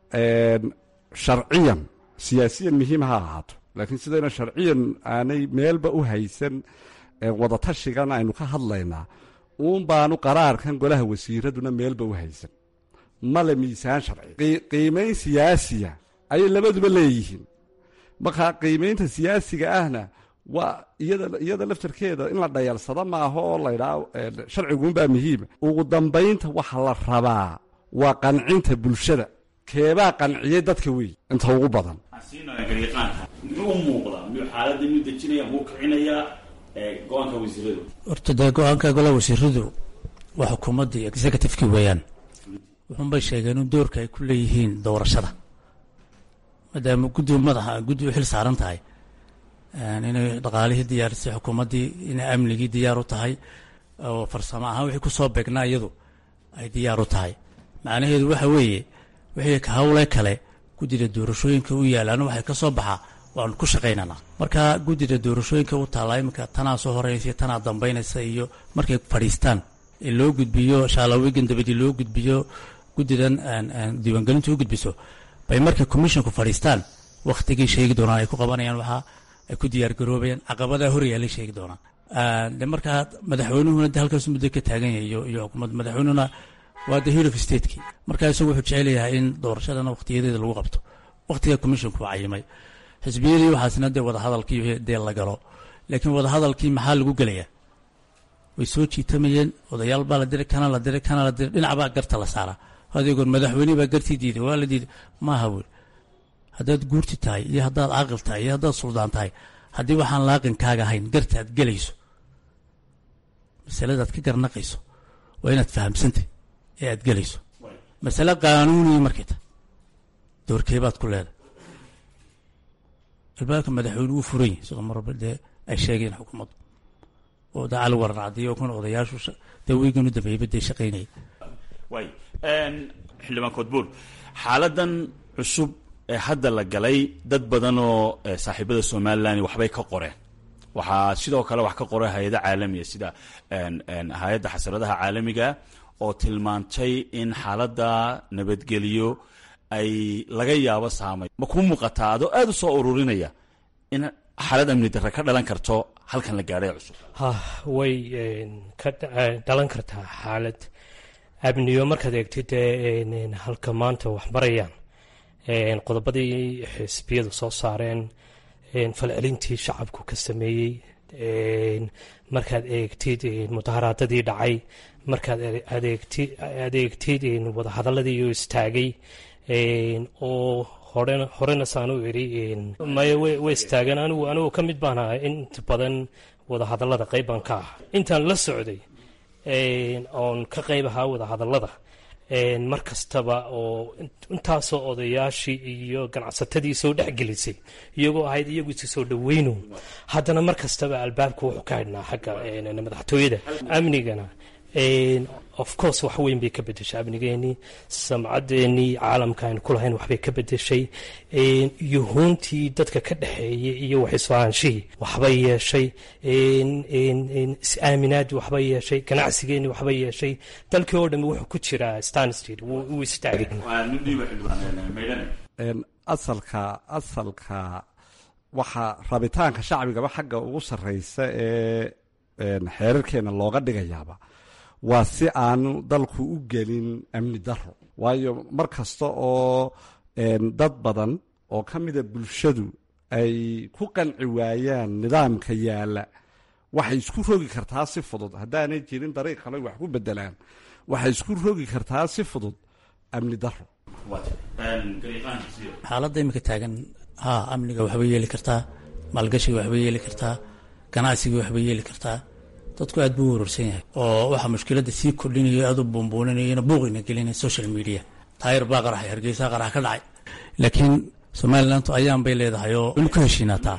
sharciyan siyaasiyan muhiim ha ahaato laakiin sidayna sharciyan aanay meelba u haysan wadatashigan aynu ka hadlaynaa uun baanu qaraarkan golaha wasiiraduna meelba u haysan male miisaan sharci qiimayn siyaasiya ayay labaduba leeyihiin markaa qiimaynta siyaasiga ahna waa iyada iyada laftarkeeda in la dhayalsado maaha oo laydhaa sharciguunbaa muhiima ugu dambaynta waxa la rabaa waa qancinta bulshada keebaa qanciyay dadka wey inta ugu badan muxuu u muuqdaa miyuu xaaladda miyuu dejinaya muu kicinayaa go-aanka wasiiradu horta dee go-aanka golaha wasiiradu waa xukuumaddii executivekii weeyaan wuxuunbay sheegeen in doorka ay ku leeyihiin doorashada maadaama guddi madaxa guddi u xil saaran tahay inay dhaqaalihii diyaarisay xukuumaddii inay amnigii diyaar u tahay oo farsamo ahaan wixii ku soo beegnaa iyadu ay diyaar u tahay macnaheedu waxa weeye wixii ka hawle kale guddida doorashooyinka u yaalaan waxay ka soo baxaa waanu ku shaqaynanaa marka guddida doorashooyinka u taallaa iminka tanaa soo horeysa tanaa dambaynaysa iyo markay fadhiistaan ee loo gudbiyo shaalawigan dabadii loo gudbiyo guddidan diiwaangelintu u gudbiso bay markay commisshonku fadhiistaan wakhtigii sheegi doonaan ay ku qabanayaan waxaa ay ku diyaargaroobayaan caqabadaa horyaalay sheegi doonaan de markaa madaxweynuhuna de halkaas muddo ka taagan yahay iyo iyo xukuumadda madaxweynuhuna waa the hill of stateki markaa isagu wuxuu jecel yahay in doorashadana wakhtiyadeeda lagu qabto wakhtiga commisshonku waa cayimay xisbiyadii waxaasna dee wadahadalkii dee la galo laakiin wadahadalkii maxaa lagu gelayaa way soo jiitamayeen odayaal baa la diray kana la diray kana la diray dhinac baa garta la saaraa adeegoon madaxweyne baa gartii diiday waa la diiday maaha buuri haddaad guurti tahay iyo haddaad caaqil tahay iyo haddaad suldaan tahay haddii waxaan laaqinkaaga ahayn garta aad gelayso masaladaad ka garnaqayso waa inaad fahamsantay ee aad gelayso masale qaanuuniya markay tahay doorkeebaad ku leedahay albaabka madaxweyne wuu furan yahay sidoo marba dee ay sheegeen xukuumaddu oo da cali waran cadiyo kuna odayaashu dee weyganu dambeeyba dee shaqaynaya waay xildhibaan koodbuur xaaladan cusub ee hadda la galay dad badan oo saaxiibada somalilan waxbay ka qoreen waxaa sidoo kale wax ka qoray hay-ada caalamiya sida hay-adda xasaradaha caalamiga oo tilmaantay in xaaladda nabadgelyo ay laga yaabo saamay ma kuu muuqataa adoo aada u soo ururinaya in xaalad amni darre ka dhalan karto halkan la gaadhay cusub ha way ka dhalan kartaa xaalad amniyo markaad eegtid halka maanta wax marayaan qodobadii xisbiyadu soo saareen falcelintii shacabku ka sameeyey markaad eegtid mudaharaadadii dhacay markaad adeegtid wadahadaladii oo istaagay oo horena horena saan u iri maya way istaagan anigu anigu ka mid baan ahaa inta badan wadahadalada qayb baan ka ah intaan la socday oon ka qayb ahaa wadahadalada mar kastaba oo intaasoo odayaashii iyo ganacsatadii soo dhexgelisay iyagoo ahayd iyagu isi soo dhaweyno haddana mar kastaba albaabka wuxuu ka hadhnaa xagga madaxtooyada amnigana of course wax weyn bay ka bedeshay amnigeenii samcaddeenii caalamka aynu ku lahayn waxbay ka bedeshay yuhuuntii dadka ka dhexeeyay iyo waxisfahaanshihii waxbay yeeshay is-aaminaadii waxbay yeeshay ganacsigeenii waxbay yeeshay dalkii oo dhami wuxuu ku jiraa stanstreet wuu istaagay asalka asalka waxaa rabitaanka shacbigaba xagga ugu sarreysa ee xeerarkeena looga dhigayaaba waa si aanu dalku u gelin amni daro waayo mar kasta oo dad badan oo ka mida bulshadu ay ku qanci waayaan nidaamka yaalla waxay isku rogi kartaa si fudud haddaanay jirin dariiq kale wax ku bedelaan waxay isku rogi kartaa si fudud amni daro xaaladda imika taagan haa amniga waxbay yeeli kartaa maalgashiga waxbay yeeli kartaa ganacsiga waxbay yeeli kartaa dadku aad buu u wararsan yahay oo waxaa mushkiladda sii kordhinayo aad u buunbuuninayona buuqina gelinaya social media taayir baa qaraxay hargeysa qarax ka dhacay laakiin somalilantu ayaan bay leedahay oo weli ku heshiinaataa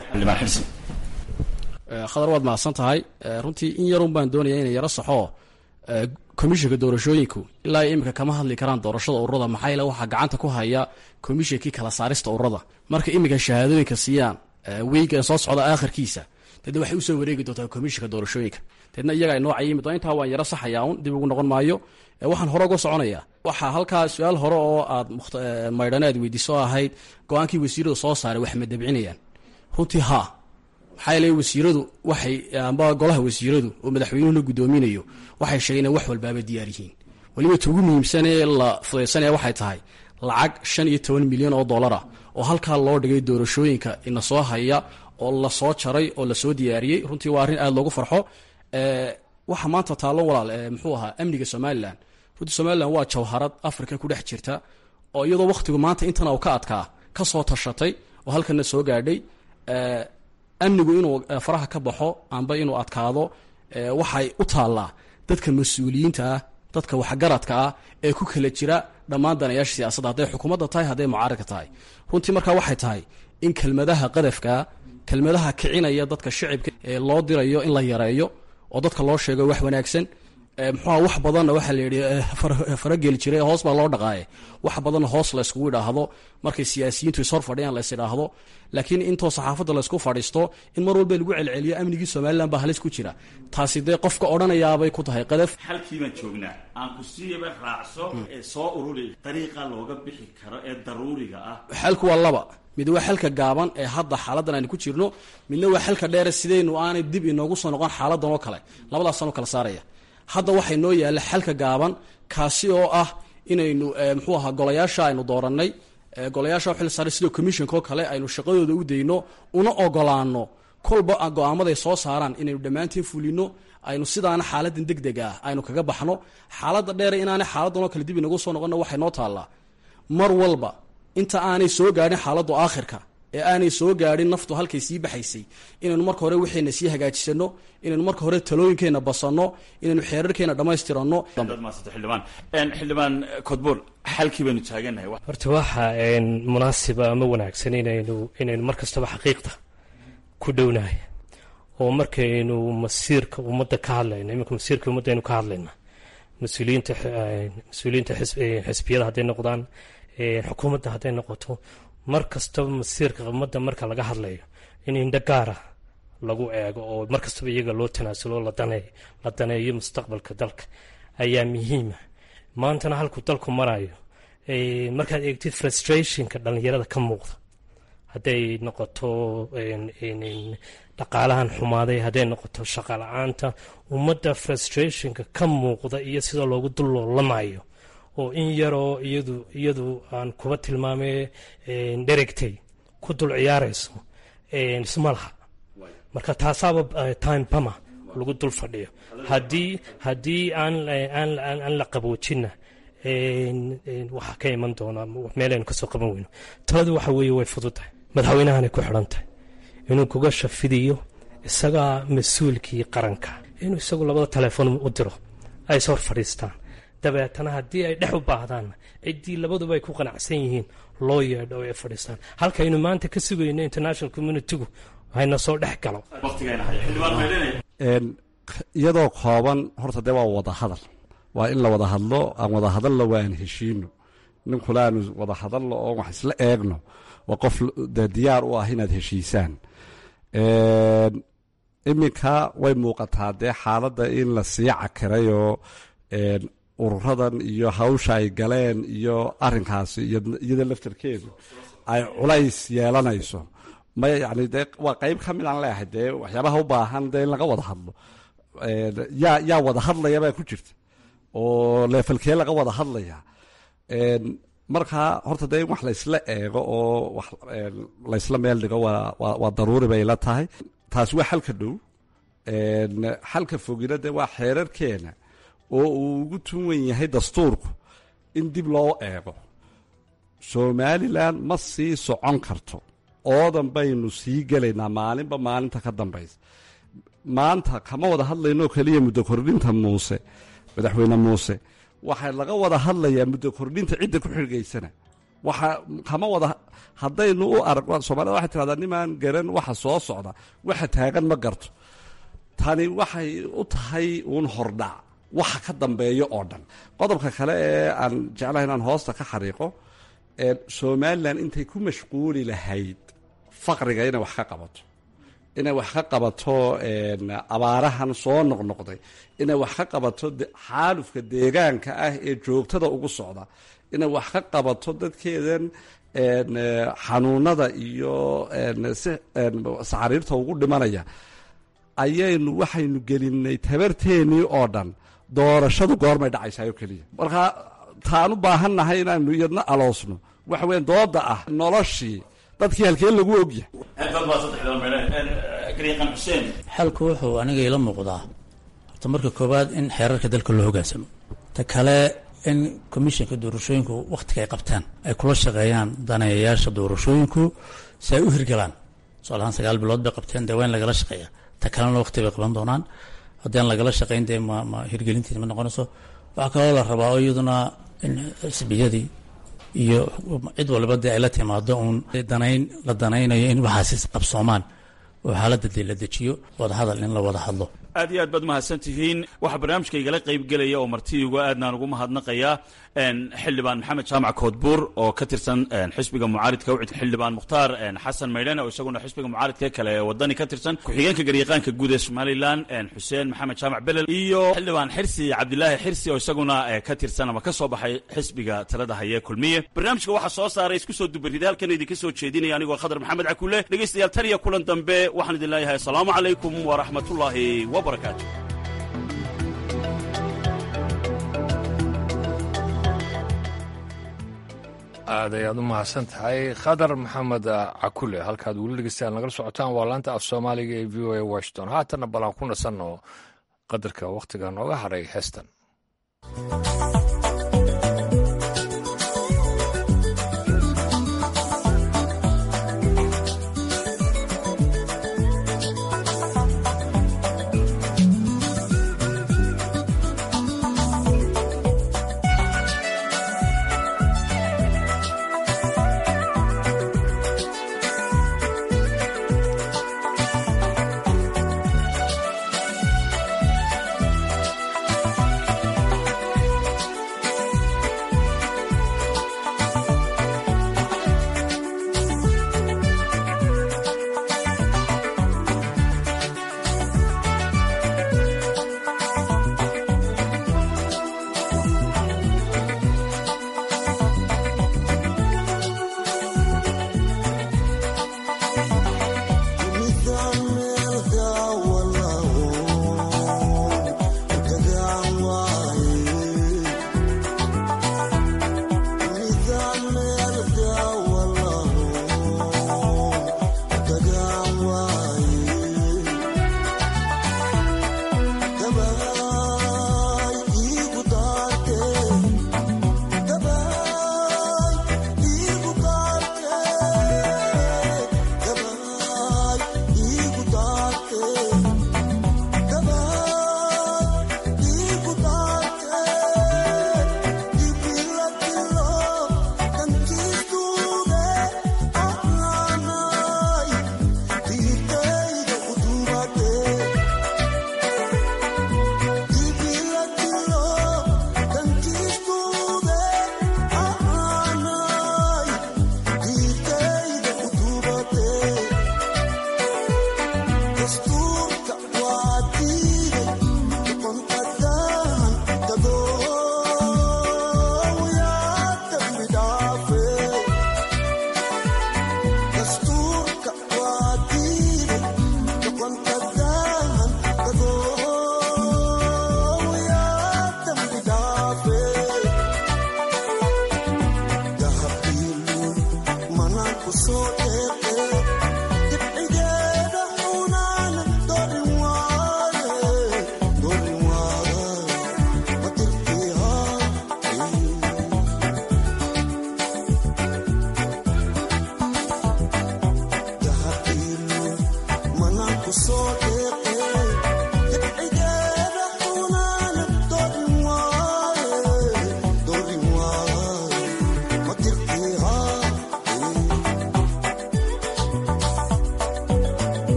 khadar waad mahadsan tahay runtii in yarun baan doonaya inay yaro saxoo komishinka doorashooyinku ilaa iminka kama hadli karaan doorashada ururada maxaa yeele waxaa gacanta ku haya komishinkii kala saarista ururada marka iminka shahaadooyinka siiyaan weygan soo socda aakhirkiisa deedna waxay usoo wareegi doontaa komishinka doorashooyinka deedna iyaga ay noocay yimid intaa waan yaro saxayaa un dib ugu noqon maayo waxaan hore uga soconayaa waxaa halkaa su-aal hore oo aad maydhane aad weydiiso ahayd go-aankii wasiiradu soo saaray wax ma dabcinayaan runtii haa maxaa yeele wasiiradu waxay amba golaha wasiiradu oo madaxweynuhu la guddoominayo waxay sheegeen in wax walbaaba diyaar yihiin weliba ta ugu muhiimsanee la fudaysanaya waxay tahay lacag shan iyo toban milyan oo dollara oo halkaa loo dhigay doorashooyinka ina soo haya oo lasoo jaray oo lasoo diyaariyey runtii waa arrin aada loogu farxo waxa maanta taallo walaal muxuu ahaa amniga somalilan runtii somalilan waa jawharad africa ku dhex jirta oo iyadoo wakhtigu maanta intana uu ka adkaa ka soo tashatay oo halkana soo gaadhay amnigu inuu faraha ka baxo amba inuu adkaado waxay u taallaa dadka mas-uuliyiinta ah dadka waxgaradka ah ee ku kala jira dhammaan danayaasha siyaasadda hadday xukuumadda tahay hadday mucaaradka tahay runtii markaa waxay tahay in kelmadaha qadafkaa kelmadaha kicinaya dadka shicibka ee loo dirayo in la yareeyo oo dadka loo sheego wax wanaagsan muxuuha wax badanna waxaa la yidhi farageli jiray hoos baa loo dhaqaaye wax badanna hoos layskugu idhaahdo markay siyaasiyiintu ishor fadhiyaan lays idhaahdo laakiin intoo saxaafadda laysku fadhiisto in mar walba lagu celceliyo amnigii somalilan baa halis ku jira taasi dee qofka odhanayaabay ku tahay qadaf halkiibaan joognaa aan ku siiyaba raacso ee soo ururi dariiqa looga bixi karo ee daruuriga ah xalku waa laba mid waa xalka gaaban ee hadda xaaladan aynu ku jirno midna waa xalka dheere sidaynu aanay dib inoogu soo noqon xaaladan oo kale labadaasaan u kala saaraya hadda waxay noo yaalla xalka gaaban kaasi oo ah inaynu muxuu ahaa golayaasha aynu doorannay golayaasha xil saaray sidoo commissionka oo kale aynu shaqadooda u dayno una ogolaano kolba go-aamaday soo saaraan inaynu dhammaantiin fulino aynu sidaana xaaladan deg deg ah aynu kaga baxno xaaladda dheere inaanay xaaladan oo kale dib inagu soo noqonna waxay noo taallaa mar walba inta aanay soo gaadhin xaaladdu aakhirka ee aanay soo gaadhin naftu halkay sii baxaysay inaynu marka hore waxayna sii hagaajisano inaynu marka hore talooyinkeenna basanno inaynu xeerarkeena dhammaystiranno xildhibaan xildhibaan kodbuur xalkii baynu taaganahay horta waxa munaasiba ama wanaagsan inaynu inaynu mar kastaba xaqiiqda ku dhownahay oo markaynu masiirka ummadda ka hadlayno iminka masiirka ummadda aynu ka hadlayna mas-uuliyiinta mas-uuliyiinta xisbiyada hadday noqdaan xukuumadda hadday noqoto mar kastaba masiirka ummadda marka laga hadlayo in indho gaara lagu eego oo mar kastaba iyaga loo tanaasulo la daneeyo mustaqbalka dalka ayaa muhiima maantana halkuu dalku marayo markaad eegtid frustrationka dhallinyarada ka muuqda hadday noqoto dhaqaalahan xumaaday hadday noqoto shaqa la-aanta ummadda frustrationka ka muuqda iyo sida loogu dulloolamayo oo in yaroo iyadu iyadu aan kuba tilmaamay dheregtay ku dul ciyaarayso isma laha marka taasaaba time bama lagu dul fadhiyo haddii haddii aan aan la qaboojinna waxaa ka iman doonaa meelaynu kasoo qaban weyno taladu waxa weeye way fududahay madaxweynahanay ku xidhan tahay inuu kuga shafidiyo isagaa mas-uulkii qaranka inuu isagu labada telefoon u diro ay is hor fadhiistaan dabeetana haddii ay dhex u baahdaanna ciddii labaduba ay ku qanacsan yihiin loo yeedho oo ay fadhiistaan halkaynu maanta ka sugayno international communitygu hayna soo dhex galo iyadoo kooban horta dee waa wada hadal waa in la wada hadlo aan wada hadalna waan heshiino ninkula aanu wada hadalno oo wax isla eegno waa qof dee diyaar u ah inaad heshiisaan iminka way muuqataa dee xaaladda in la sii cakirayoo ururadan iyo hawsha ay galeen iyo arinkaasi iyada laftarkeedu ay culays yeelanayso maya yani dee waa qeyb ka mid aan leeahay dee waxyaabaha u baahan dee in laga wada hadlo yaa yaa wada hadlaya baa ku jirta oo leefalkee laga wada hadlaya markaa horta dee in wax laysla eego oo wax laysla meel dhigo waa waa daruuri bay la tahay taasi waa xalka dhow xalka fogina dee waa xeerarkeena oo uu ugu tun wen yahay dastuurku in dib loo eego somalilan ma sii socon karto oodan baynu sii gelaynaa maalinba maalinta ka dambaysa maanta kama wada hadlaynoo keliya muddo kordhinta muuse madaxweyne muuse waxaa laga wada hadlayaa muddo kordhinta cidda ku xirgaysana waxa kama wada haddaynu u arag soomaalida waxay tirahdaa nimaan garan waxa soo socda waxa taagan ma garto tani waxay u tahay uun hordhac waxa ka dambeeyo oo dhan qodobka kale ee aan jeclahay inaan hoosta ka xariiqo somalilan intay ku mashquuli lahayd faqriga inay wax ka qabato inay wax ka qabato abaarahan soo noqnoqday inay wax ka qabato xaalufka deegaanka ah ee joogtada ugu socda inay wax ka qabato dadkeedan xanuunada iyo saxariirta ugu dhimanaya ayaynu waxaynu gelinay tabarteennii oo dhan doorashadu goormay dhacaysaayoo keliya markaa taan u baahannahay inaanu iyadna aloosno waxa weya dooda ah noloshii dadkii halkeen lagu ogyahay xalku wuxuu aniga ila muuqdaa horta marka koowaad in xeerarka dalka loo hogaansamo ta kale in commissionka doorashooyinku wakhtiga ay qabtaan ay kula shaqeeyaan daneeyayaasha doorashooyinku si ay u hirgalaan tusaal ahaan sagaal bilood bay qabteen dee waa in lagala shaqeeya ta kalena waqti bay qaban doonaan haddii aan lagala shaqeyn dee ma ma hirgelintiisa ma noqonayso waxaa kaloo la rabaa oo iyaduna in xisbiyadii iyo cid waliba dee ay la timaado uun danayn la danaynayo in waxaasi qabsoomaan oo xaaladda dee la dejiyo wadahadal in la wada hadlo aad iyo aad baad mahadsan tihiin waxaa barnaamijka igala qayb gelaya oo martidiigu aadnaan ugu mahadnaqayaa xildhibaan maxamed jaamac koodbuur oo ka tirsan xisbiga mucaaridka ucid xildhibaan mukhtaar xasan maydhan oo isaguna xisbiga mucaaridka kale ee wadani ka tirsan ku-xigeenka garyaqaanka guud ee somalilan xuseen maxamed jaamac belel iyo xildhibaan xirsi cabdilaahi xirsi oo isaguna ka tirsan ama ka soo baxay xisbiga talada haye kulmiye barnaamijka waxaa soo saaray isku soo dubarida halkan idinka soo jeedinaya anigoo khadar maxamed cakule dhegeystayaal tan iyo kulan dambe waxaan idin leeyahay asalaamu calaykum waraxmatullaahi wabarakaatu aad ayaad u mahadsan tahay khadar maxamed cakule halkaad weli dhegeystaan nagala socotaan waa laanta af soomaaliga ee v o a washington haatanna balan ku nasanno qadarka wakhtiga nooga hadhay heestan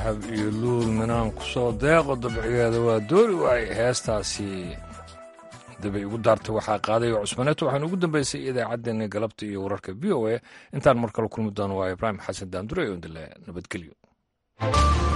dahab iyo luul minaan ku soo deeqo dabcigeeda waa doori waay heestaasi dabay ugu daartay waxaa qaaday oo cusmaneeto waxaana ugu dambeysay idaacaddeenna galabta iyo wararka v o a intaan mar kale kulmi doono waa ibraahim xasan daandure oo indile nabadgelyo